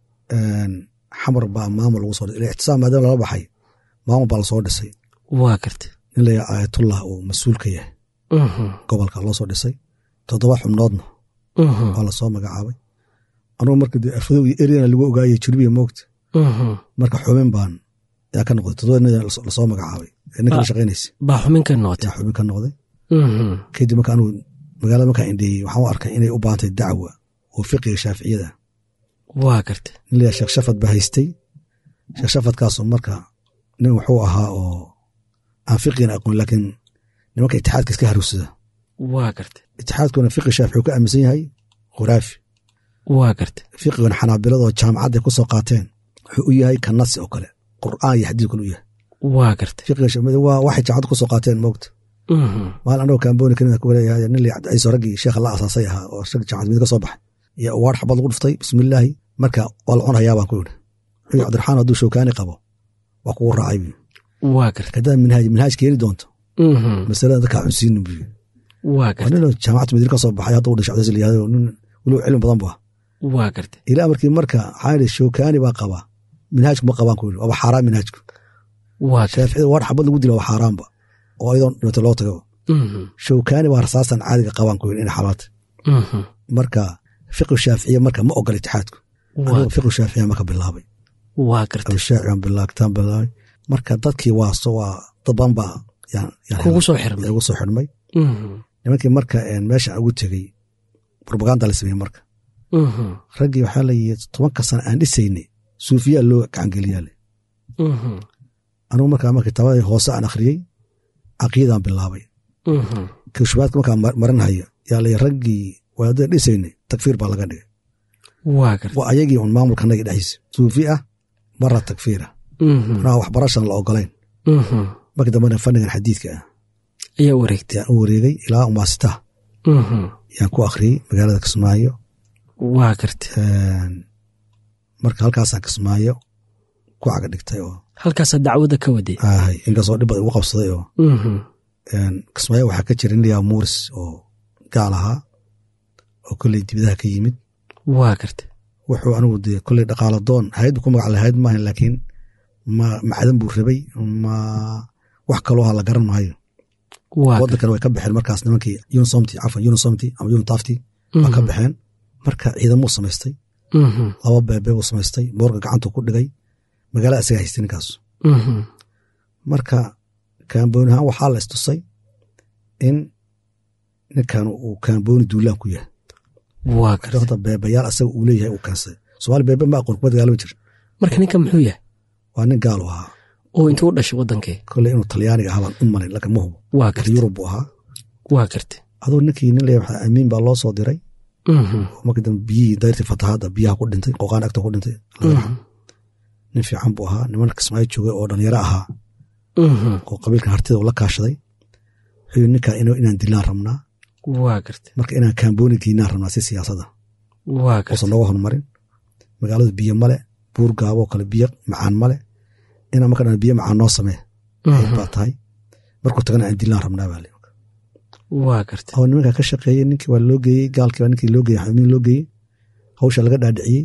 xamar baa maamul lagu soo dhisay ictisaam maadaama lala baxay maamul baa lasoo dhisay waa garta nin la yaha aayatullah uu mas-uul ka yahay gobolka loo soo dhisay toddoba xubnoodna waa lasoo magacaabay anugu marka dee arfadow iyo eryana lagu ogaayay jurbiya moogta marka xubin baan yaa ka noqday toddoba nin lasoo magacaabay ee ninka la shaqaynaysa baa xubin ka noqotay yaa xubin ka noqday kadib marka anugu magaalada markaan indheeyey waxaan u arkay inay u baahantay dacwa oo fiqiga shaaficiyada waa garta nin la yaha sheekh shafad baa haystay sheekh shafadkaasoo marka nin wuxuu ahaa oo aan fiqigana aqoon laakiin nimanka itixaadka iska haruusada waa garta itixaadkuna fiqi shaafici uu ka aaminsan yahay khuraafi waa garta fiqiguna xanaabiladoo jaamacadday ku soo qaateen wuxuu u yahay ka nasi oo kale qur'aan iyo xadiid kale u yahay waa garta fiqiga waa waxay jaamacadda ku soo qaateen moogta maalin anagoo kaambooni kanida ku leeyahay nin la cabdicaiso raggii sheekha la asaasay ahaa oo rag jaamacad mid ka soo baxay iyo uwaar xabad lagu dhuftay bismillaahi marka waa la cunayaa baan ku yidhi wuxuu cabdiraxmaan hadduu showkaani qabo waa kugu raacay bu waa garta hadaa minhaaj minhaaj keeni doonto masalada dadkaa cunsiinin bu waa garta nin jaamacadda madiina ka soo baxay hadda u dhashay cabdicaiso la yihahdo nin weliba cilmi badan bu ah waa garta ilaa markii marka waxaan idhi showkaani baa qabaa minhaajku ma qabaan ku yidhi waaba xaaraan minhaajku waa garta shaaficida waar xabad lagu dila waa xaaraanba oo ayadoon dhimata loo tago showkaani waa rasaastan caadiga qabaan ku yidhi ina xalaata marka fiqu shaaficiya marka ma ogola itixaadku anigu fiqu shaaficiya marka bilaabay waa garta abishaaci baan bilaagtaan bilaabay marka dadkii waa so waa dad badan baa kugu soo xirmay ugu soo xirmay nimankii marka meesha ugu tegey propaganda la sameeyey marka raggii waxaa la yihi tobanka sana aan dhisaynay suufiyaa loo gacangeliyaale anigu markaa marka kitaabadii hoose aan akhriyey caqiidaan bilaabay kashubaadka markaa marinhayo yaa lay raggii wadaadada dhisaynay takfiir baa laga dhigay waa garta waa ayagii un maamulka naga dhexdiisa suufi ah bara takfiir ah Mhm. anaa waxbarashan la ogolayn Mhm. markii dambena fannigan xadiidka ah ayaa wareegtay yaan u wareegay ilaa umaasitaha Mhm. yaan ku akhriyey magaalada kismaayo waa garta Een, marka halkaasaan kismaayo ku caga dhigtay oo halkaasaa dacwada ka waday ahay inkastoo dhib badan igu qabsaday oo Mhm. een, kismaayo waxaa ka jira ninlayaa muuris oo gaal ahaa oo kolley dibadaha ka yimid waa garta wuxuu anigu dee kolley dhaqaalo doon hayd bu ku magac lahayd maahan laakiin ma macdan buu rabay ma wax kaloo ha la garan maayo waa garta waddankana way ka baxeen markaas nimankii unisomti cafan unisomti ama unitafti waa ka Mhm. baxeen marka ciidamuu samaystay Mhm. laba beebe buu samaystay moorga gacantuu ku dhigay magaalada isaga haystay ninkaas Mhm. marka kaambooni ahaan waxaa la istusay in ninkan uu kaambooni duulaan ku yahay waa garta horta beebayaal asaga uu leeyahay uu keensaday soomaali beebe ma aqoon kuma dagaalama jir marka ninka muxuu yahay waa nin gaal u ahaa oo intuu u dhashay wadankee kolley inuu talyaaniga ahaa baan u malay laakiin ma hubo waa laakiin garta yurub buu ahaa waa garta aduu ninkii nin leeyahay waxaa amiin baa loo soo diray Mhm. oo markii dambe biyihii dayrtii fatahaadda biyaha ku dhintay qoqaan agta ku dhintay Allah yarxam. nin fiican buu ahaa niman kismaayo joogay oo dhalinyaro ahaa Mhm. oo qabiilkan hartida uu la kaashaday wuxuu yidhi ninkaa inuu- inaan dilaan rabnaa waa garta marka inaan kaambooni geynaan rabnaa si siyaasada waa garta uusan nooga horumarin magaaladu biyo male buur gaabo kale biyo macaan male inaan marka dhan biyo macaan noo samee Mhm. baa tahay markuu tagana aan dilaan rabnaa baa li waa garta oo nimankaa ka shaqeeyey ninkii waa loo geeyey gaalkii baa ninkii loo geeyey xamiin loo geeyey hawsha laga dhaadhiciyey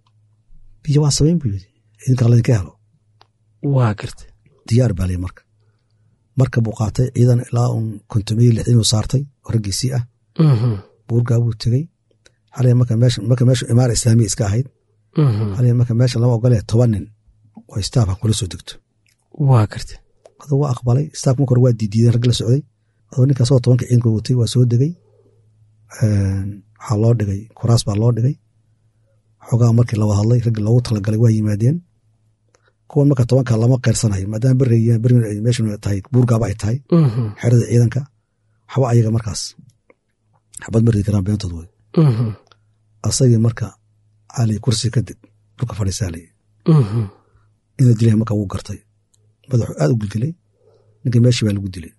biyo waa samayn buu yidhi idinkaa laydinka helo waa garta diyaar baa lii marka marka buu qaatay ciidan ilaa un kontomiye lixdin uu saartay oo raggiisii ah Mhm. buurgaa buu tegey xalay marka meesha marka meeshu imaara islaamiya iska ahayd Mhm. xalay marka meesha lama ogolee toban nin oo istaaf ha kula soo degto waa garta aduu waa aqbalay istaaf marka hore waa diidiideen rag la socday aduu ninkaas oo tobanka ciidanka watay waa soo degey Een, waxaa loo dhigay kuraas baa loo dhigay xogaa markii la wada hadlay raggii loogu talagalay waa yimaadeen kuwan marka tobanka lama qeersanayo maadaama berri berri ay meeshu tahay buurgaaba ay tahay Mhm. xerada ciidanka waxba ayaga markaas xabad mardi karaan beentood wey Mhm. asagii marka cali kursi kadib dhulka fadhiisaalay Mhm. inuu dilay marka wuu gartay madaxu aad u gilgilay ninka meeshii baa lagu dilay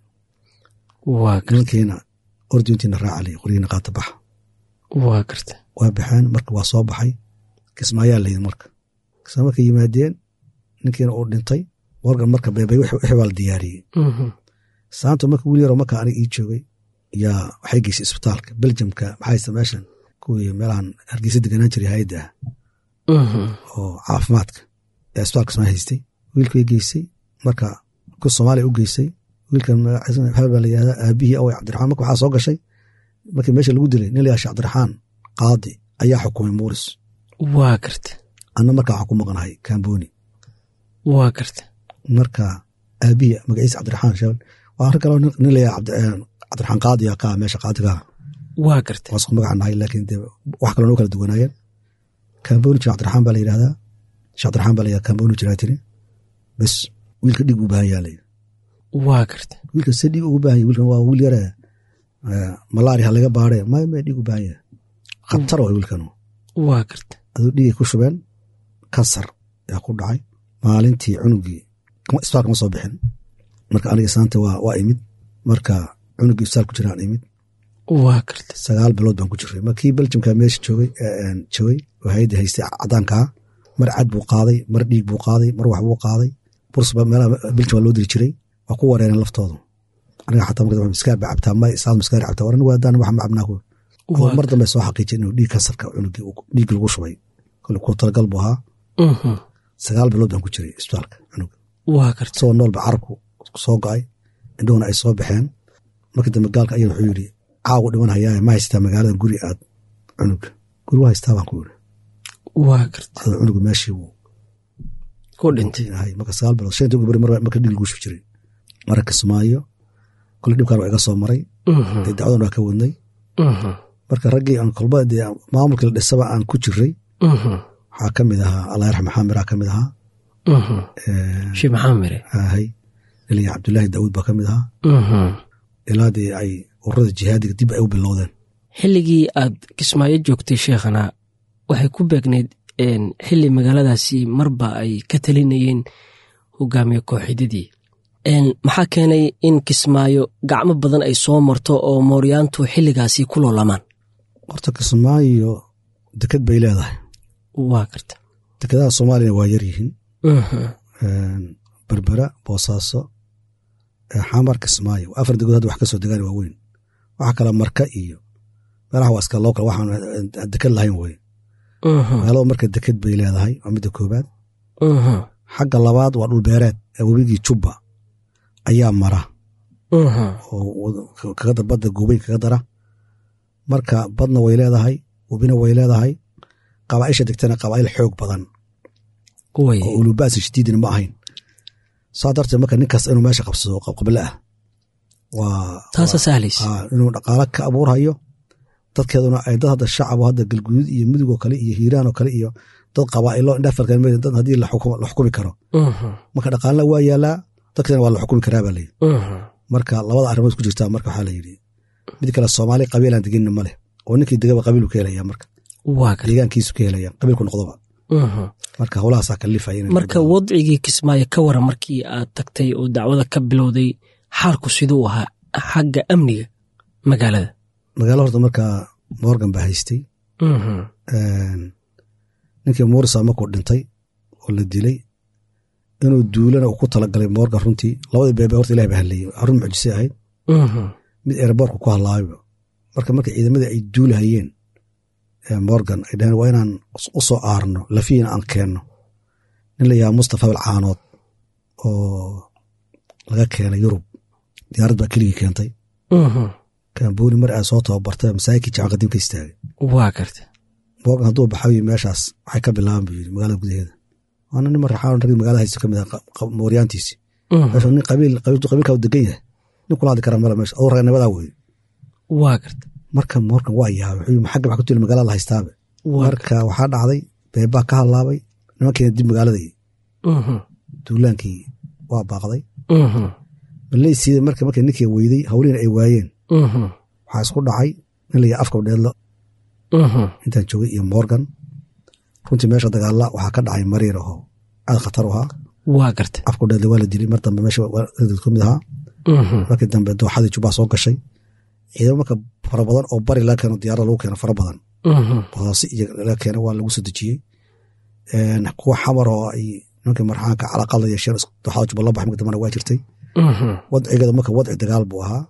waa garta nimankiina ordintiina raacalay qoryihiina qaata baxa waa garta waa baxeen marka waa soo baxay kismaayaa layid marka kismaa markay yimaadeen ninkiina uu dhintay wargan marka beebay wixii baa la diyaariyey Mhm. saanto marka wiil yaroo marka aniga ii joogay yaa waxay geysay isbitaalka beljamka maxaa haysta meeshan kuwii meelahan hargeysa deganaan jiray hayadda ah Mhm. oo caafimaadka ee isbitaalka kismaa haystay wiilkay geysay marka ku soomaaliya u geysay wiilkan magaciisa maxamed baa la yihahdaa aabihii awey cabdiraxmaan marka waxaa soo gashay markii meesha lagu dilay nin la yaasha cabdiraxmaan qaadi ayaa xukumay muuris waa garta anna markaa waxaan ku maqnahay kamboni waa garta marka aabihii magaciisa cabdiraxmaan sheebel waa rag kaloo nin la yaha cabdiraxmaan qaadi aa kaa meesha qaadigaa waa garta waa isku magaca nahay laakiin dee wax kaloo noo kala duwanaayeen kamboni jir cabdiraxmaan baa la yidhahdaa sheekh cabdiraxmaan baa la yihahdaa kamboni jiraa tiri bes wiilka dhig u baahan yaa la yidhi waa garta wiilka se dhig ugu baahan yahy wiilkan waa wiil yare malaari ha laga baare maya maya dhig u baahan yahay khatar waa wiilkan waa garta aduu dhigay ku shubeen kansar yaa ku dhacay maalintii cunugii isbitaalka ma soo bixin marka aniga saanta waa waa imid marka cunugii isbitaal ku jiraan imid waa garta sagaal bilood baan ku jiray markii beljamka meesha joogay joogay oo hayadda haystay cadaankaa mar cad buu qaaday mar dhiig buu qaaday mar wax buu qaaday bursba meelaha beljam waa loo diri jiray waa ku wareereen laftoodu aniga xataa marka miskaar baa cabtaa may isaad miskaar cabtaa waran waadaan wax ma cabnaa ku mar dambe soo xaqiijin inuu dhiig kansarka cunugii dhiig lagu shubay kole ku talagal buu ahaa sagaal bilood baan ku jiray isbitaalka cunuga waa garta isagoo noolba carabku soo go-ay indhuhuna ay soo baxeen markii dambe gaalka ayaa wuxuu yidhi caawu dhiman hayaaye ma haystaa magaalada guri aad cunuga guri waa haystaa baan ku yidhi waa garta adoo cunuga meeshii wuu ku dhintay ahay marka sagaal bilood shanta gubari mar marka dhiig lagu shubi jiray mara kismaayo kole dhibkaan waa iga soo maray dee dacwadan waa ka wadnay marka raggii aan kolba dee maamulkii la dhisaba aan ku jiray waxaa ka mid ahaa allah yarxam maxamiraa ka mid ahaa shee maxaa mire ahay ilaya cabdulaahi daawuud baa ka mid ahaa ilaa dee ay ururada jihaadiga dib ay u bilowdeen xilligii aad kismaayo joogtay sheekhana waxay ku beegneyd xilli magaaladaasi marba ay ka talinayeen hogaamiye kooxidadii maxaa keenay in kismaayo gacmo badan ay soo marto oo mooryaantu xilligaasi ku loolamaan horta kismaayo deked bay leedahay waa garta dekedaha soomaaliyana waa yar yihiin berbera boosaaso xamar kismaayo afar degood hadda wax ka soo degaan waaweyn waxa kale marka iyo meelaha waa iska local waxaan deked lahayn wey magaalada marka deked bay leedahay waa midda koobaad xagga labaad waa dhulbeereed ee webigii jubba ayaa mara oo kaga badda goobey kaga dara marka badna way leedahay webina way leedahay qabaaisha degtana qabaa'il xoog badan oo ulubaasi shadiidina ma ahayn saa darteed marka ninkaas inuu meesha qabsado qabqable ah taasa sahlaysa inuu dhaqaalo ka abuurhayo dadkeeduna ay dad hadda shacabo hadda galguduud iyo mudugoo kale iyo hiiraan oo kale iyo dad qabaa'ilo indhafarkan dad haddii la xukumi karo marka dhaqaalna waa yaalaa dadkeedana waa la xukumi karaa baa layidhi marka labada arrimood ku jirtaa marka waxaa layidhi mid kale soomaali qabiilaan degenina ma leh oo ninkii degaba qabiilku ka helaya marka deegaankiisu ka helaya qabiilku noqdoba marka howlahaasaa kalifaya marka wadcigii kismaayo ka waran markii aad tagtay oo dacwada ka bilowday xaalku siduu ahaa xagga amniga magaalada magaalo horta markaa morgan baa haystay ninkii muurisa markuu dhintay oo la dilay inuu duulana uu ku talagalay morgan runtii labadii beebe horta ilahi ba hadleeyey arun mucjise ahayd mid ereborka ku hadlaayo marka marka ciidamadii ay duulahayeen morgan ay dhaheen waa inaan u soo aarno lafiina aan keenno nin la yahaa mustafa alcaanood oo laga keenay yurub diyaarad baa keligii keentay kambooni mar aa soo tababartay masaajidkii jacan qadiimka istaagay waa garta morgan hadduu baxayo meeshaas waxay ka bilaaban buu yidhi magaalada gudaheeda waana nin marraxaan ragii magaalada haysto ka mid ah mooryaantiisi meesha nin qabiil qabiilkaa degan yahay nin kula hadli kara male meesha aduu ragnimadaa weye waa garta marka morgan waa yaabay wuxuu xagga waxa ku tuli magaalada la haystaabe marka waxaa dhacday beebaa ka hadlaabay nimankeena dib magaaladii duulaankii waa baaqday maleysiida marka marka ninkii weyday hawlihiina ay waayeen waxaa isku dhacay nin la yaha afka dheedlo intaan joogay iyo morgan runtii meesha dagaalla waxaa ka dhacay mariir ahoo aad khatar u ahaa waa garta afka dheedlo waa la dilay mar dambe meesha ka mid ahaa markii dambe dooxadii jubbaa soo gashay ciidamo marka fara badan oo bari laga keeno diyaarada lagu keeno fara badan bodaasi iyo laga keeno waa lagu soo dejiyey kuwa xamar oo ay nimankii marxaanka calaqada yeesheen dooxada jubba la bax marka dambena waa jirtay wadcigeeda marka wadci dagaal buu ahaa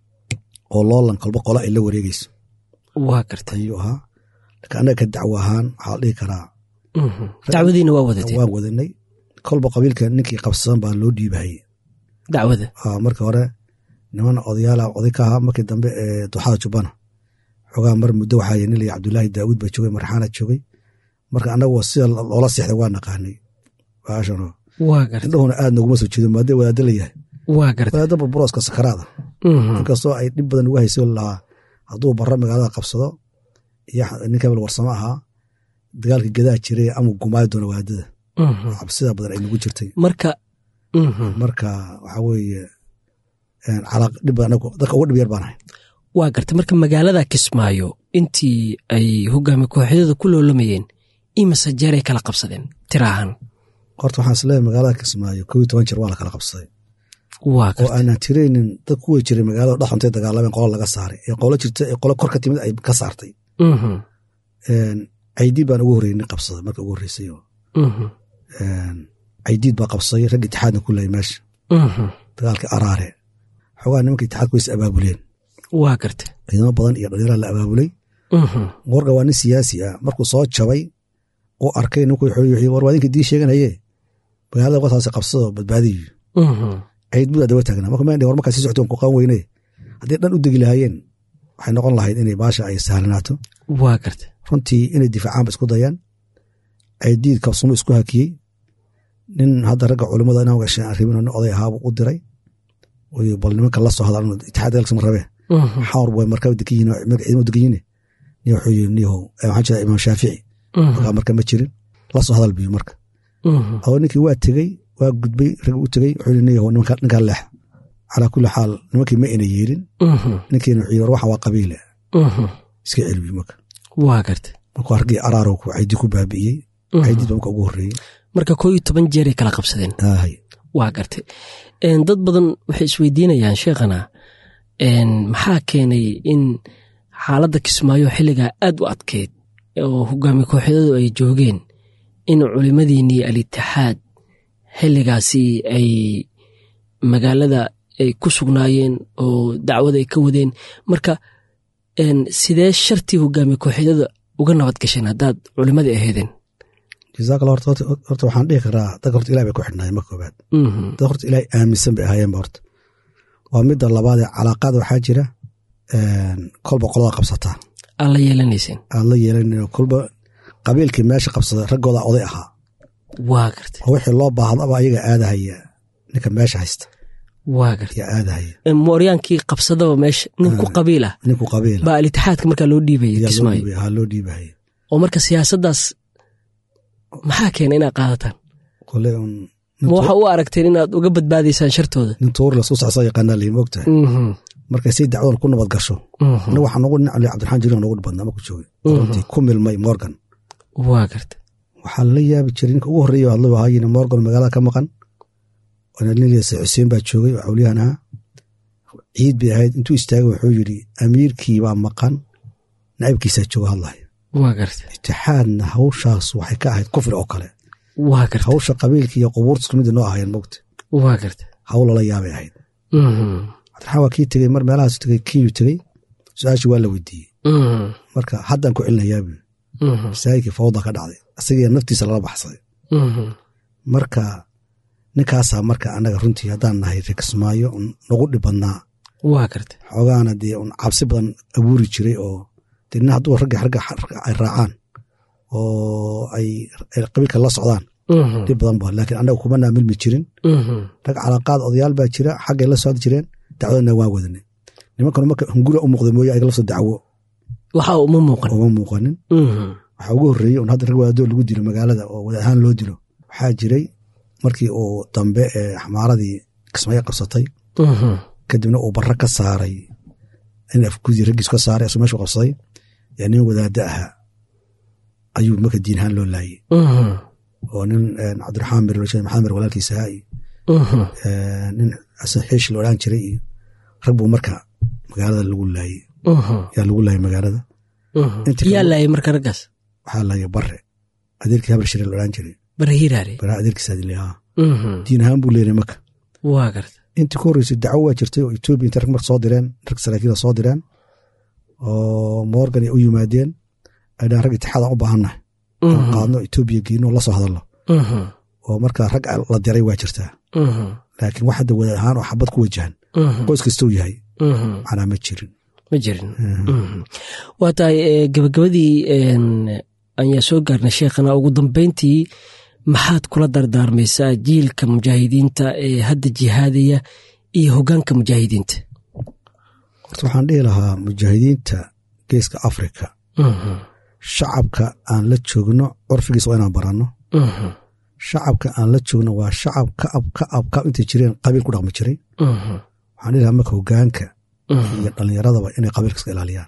oo loolan kolba qola ay la wareegeyso waa garta ayuu ahaa laakiin annaga ka dacwo ahaan waxaa la dhihi karaa dacwadiina waa wadatay waan wadanay kolba qabiilka ninkii qabsadan baa loo dhiibahayey dacwada marka hore niman odayaala oday ka ahaa markii dambe ee dooxada jubbana xogaa mar muddo waxaa nin laya cabdulaahi daawuud baa joogay marxaana joogay marka annagu sida loola seexday waa naqaanay baashano waa garta indhahuna aad noguma soo jeedo maadee wadaada la yahay waa garta wadaada burburooska sakaraada inkastoo ay dhib badan uga hayso lahaa hadduu barro magaalada qabsado iyo nin kabel warsamo ahaa dagaalka gadaa jiray ama gumaayo doona wadaadada cabsida badan ay nagu jirtay marka marka waxaa weeye dhib badan dadka uga dhib yar baan ahay waa garta marka magaalada kismaayo intii ay hogaami kooxyada ku loolamayeen imase jeeray kala qabsadeen tiraahan horta waxaan isleeyahay magaalada kismaayo kow iyo toban jeer waa la kala qabsaday waa oo aanan tiraynin dad kuwa jiray magaalada dhexantay dagaalameen qola laga saaray ee qolo jirta ee qolo kor ka timid ay ka saartay caydiid baan ugu horreynay qabsaday marka ugu horreysay caydiid baa qabsaday rag itixaadna ku lahay meesha dagaalkii araare xogaa nimanka itixaadku ways abaabuleen waa garta ciidamo badan iyo dhalinyara la abaabulay morgan waa nin siyaasi ah markuu soo jabay uu arkay ninkuu xoliy war waa idinka dii sheeganaye magaalada wataasi qabsado badbaadiyo ciid budaa daba taagnaa marka meen war markaa sii socto ku qaan weyne haddii dhan u degi lahaayeen waxay noqon lahayd inay baasha ay sahlanaato waa garta runtii inay difaacaanba isku dayaan ciidiid kabsumo isku hakiyey nin hadda ragga culimada inaan gashay aan rabin nin oday ahaabu u diray bal nimanka la soo hadal itixaad galksama rabe xawr way markaa degan yihin ciidamo degan yihin ni wuxuu yiri niyahow waxaa jira imaam shaafici markaa marka ma jirin la soo hadal biyo marka adoo ninkii waa tegey waa gudbay rag u tegey wuxuu yiri niyahow ninkaa leex calaa kulli xaal nimankii ma ina yeelin ninkiina wuxuu yiri waxan waa qabiile iska celbi marka waa garta markuu hargii araarow ku caydi ku baabi'iyey caydiid baa marka ugu horreeyey marka koo iyo toban jeeray kala qabsadeen aahay waa gartay dad badan waxay isweydiinayaan sheekhana maxaa keenay in xaaladda kismaayo xilligaa aad u adkeyd oo hogaami kooxyadadu ay joogeen in culimmadiinnii al-itixaad xilligaasi ay magaalada ay ku sugnaayeen oo dacwada ay ka wadeen marka sidee shartii hogaami kooxyadada uga nabad gasheen haddaad culimmadii aheedeen jazaakalla horta horta waxaan dhihi karaa dadka horta ilahi bay ku xidhnaayeen marka koobaad dad horta ilaahay aaminsan bay ahaayeenba horta waa midda labaadee calaaqaada waxaa jira kolba qolada qabsataa aad la yeelanayseen aad la yeelanayo kolba qabiilkii meesha qabsaday raggooda oday ahaa waa gartay oo wixii loo baahdaba ayaga aadahaya ninka meesha haysta waa gartay yaa aadahaya mooryaankii qabsadaba meesha nin ku qabiil ah ninku qabiila baa al-itixaadka markaa loo dhiibaya kismaayo haa loo dhiibahaya oo marka siyaasaddaas maxaa keena inaad qaadataan kole un ma waxa u aragteen inaad uga badbaadaysaan shartooda nin tuur lasku socsa yaqaanaa lii moogtahay markay say dacwadan ku nabad gasho ina waxaa nogu nin ali cabdiraxmaan jirin nogu badnaa marku joogay runtii ku milmay morgan waa garta waxaa lala yaabi jiray ninka ugu horreeya hadlo ahaayina morgan magaalada ka maqan nilse xuseen baa joogay oo xawliyahan ahaa ciid bay ahayd intuu istaagay wuxuu yidhi amiirkii baa maqan naciibkiisaa jooga hadlaya waa garta itixaadna hawshaas waxay ka ahayd kufri oo kale waa garta hawsha qabiilka iyo qubuurta isku midda noo ahaayeen mogta waa garta hawl lala yaabay ahayd cabdiraxmaan waa kii tegey mar meelahaas tegey kiyu tegey su-aashii waa la weydiiyey marka haddaan ku celinayaa buu masaajidkii fawda ka dhacday asagii naftiisa lala baxsaday marka ninkaasaa marka annaga runtii haddaan nahay rekismaayo nagu dhib badnaa waa garta xoogaana dee un cabsi badan abuuri jiray oo dee nin hadduu ragga ragga ay raacaan oo ay qabiilka la socdaan dhib badan ba laakiin annaga kuma naamilmi jirin rag calaaqaad odayaal baa jira xaggay la socdi jireen dacwadana waan wadanay nimankanu marka hungura u muuqda mooye ayaga lafta dacwo waxa uma muuqan uma muuqanin waxaa ugu horreeyey un hadda rag wadaadoo lagu dilo magaalada oo wada ahaan loo dilo waxaa jiray markii uu dambe ee xamaaradii kismaayo qabsatay kadibna uu barra ka saaray in afgudii raggiisu ka saaray asuu meeshu qabsaday yaa nin wadaadda ahaa ayuu marka diin ahaan loo laayey oo nin cabdiraxmaan mir maxamed mir walaalkiisa ahaa iyo nin xasan xiish la odhan jiray iyo rag buu marka magaalada lagu laayey yaa lagu laayay magaalada yaa laayay marka raggaas waxaa laayay bare adeerkii habar shire la odhan jiray bare hiraare bara adeerkiisa adilahaa diin ahaan buu leeyahay marka waa garta intii ku horreysay dacwo waa jirtay oo etoobiya intay rag marka soo direen rag saraakiila soo direen oo morgan ay u yimaadeen ay dhahan rag itixaadan u baahannahay oo qaadno etoobiya geyno la soo hadalno oo marka rag la diray waa jirtaa laakiin wax hadda wadaad ahaan oo xabad ku wajahan qoys kastou yahay macnaa ma jirin ma jirin waa tahay gabagabadii ayaa soo gaarnay sheekhana ugu dambeyntii maxaad kula dardaarmaysaa jiilka mujaahidiinta ee hadda jihaadaya iyo hoggaanka mujaahidiinta horta waxaan dhihi lahaa mujaahidiinta geeska afrika shacabka aan la joogno curfigiisa waa inaan baranno shacabka aan la joogno waa shacab kaab kaab kaab intay jireen qabiil ku dhaqmi jiray waxaan dhihi lahaa marka hoggaanka iyo dhallinyaradaba inay qabiilka iska ilaaliyaan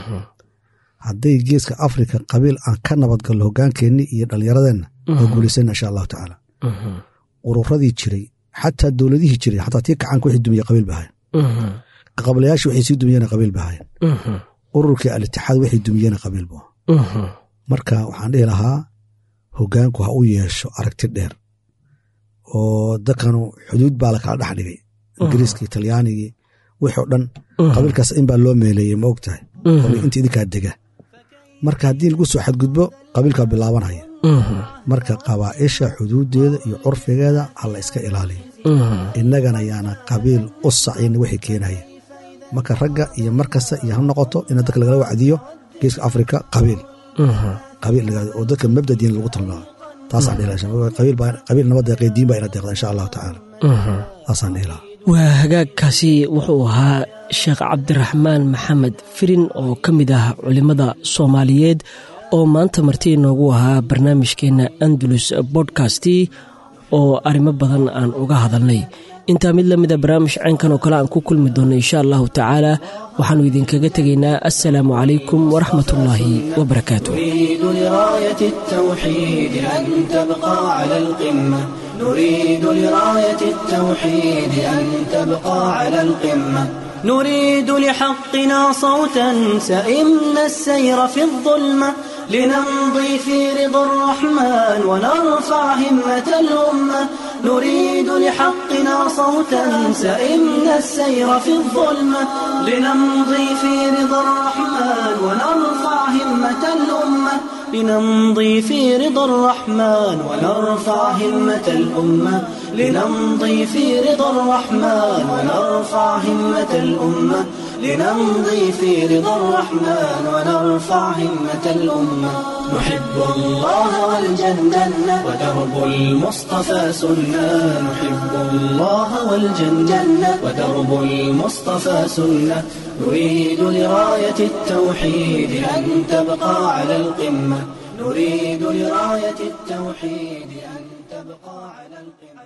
hadday geeska afrika qabiil aan ka nabadgallo hoggaankeenni iyo dhallinyaradeenna waa guulaysana insha allahu tacaala ururadii jiray xataa dowladihii jiray xataa tii kacaanka wixii dumiye qabiil ba ahayn qablayaashii waxay sii dumiyeen qabiil ba ahayn ururkii alitixaad waxay dumiyeen qabiil bu marka waxaan dhihi lahaa hoggaanku ha u yeesho aragti dheer oo dadkanu xuduud baa lakala dhex dhigay ingiriiskii talyaanigii wixii o dhan qabiilkaas in baa loo meeleeyey ma og tahay inta idinkaa dega marka haddii lagu soo xadgudbo qabiilkaa bilaabanaya marka qabaa'isha xuduuddeeda iyo curfigeeda ha la iska ilaaliyo innagana yaana qabiil u sacayna wixii keenaya marka ragga iyo mar kasta iyo ha noqoto ina dadka lagala wacdiyo geeska afrika qabiil qabiil oo dadka mabda diin lagu tilmaamo taasaan qabiil nabad deeqay diin baa ina deeqda insha allahu tacaala taasaan dhihi lahaa waa hagaagkaasi wuxuu ahaa sheekh cabdiraxmaan maxamed firin oo ka mid ah culimmada soomaaliyeed oo maanta marti inoogu ahaa barnaamijkeenna andalus bodkasti oo arrimo badan aan uga hadalnay intaa mid la mida barnaamij caynkan oo kale aan ku kulmi doonno insha allahu tacaala waxaannu idinkaga tegaynaa assalaamu calaykum waraxmat ullaahi wabarakaatu نريد لراية التوحيد أن تبقى على القمة نريد لراية التوحيد أن تبقى على القمة نريد لحقنا صوتا سئمنا السير في الظلمة لنمضي في رضا الرحمن ونرفع همة الأمة نريد لحقنا صوتا سئمنا السير في الظلمة لنمضي في رضا الرحمن ونرفع همة الأمة لنمضي في رضا الرحمن ونرفع همة الأمة لنمضي في رضا الرحمن ونرفع همة الأمة لنمضي في رضا الرحمن ونرفع همة الأمة نحب الله والجنة ودرب المصطفى سنة نحب الله والجنة ودرب المصطفى سنة نريد لراية التوحيد أن تبقى على القمة نريد لراية التوحيد أن تبقى على القمة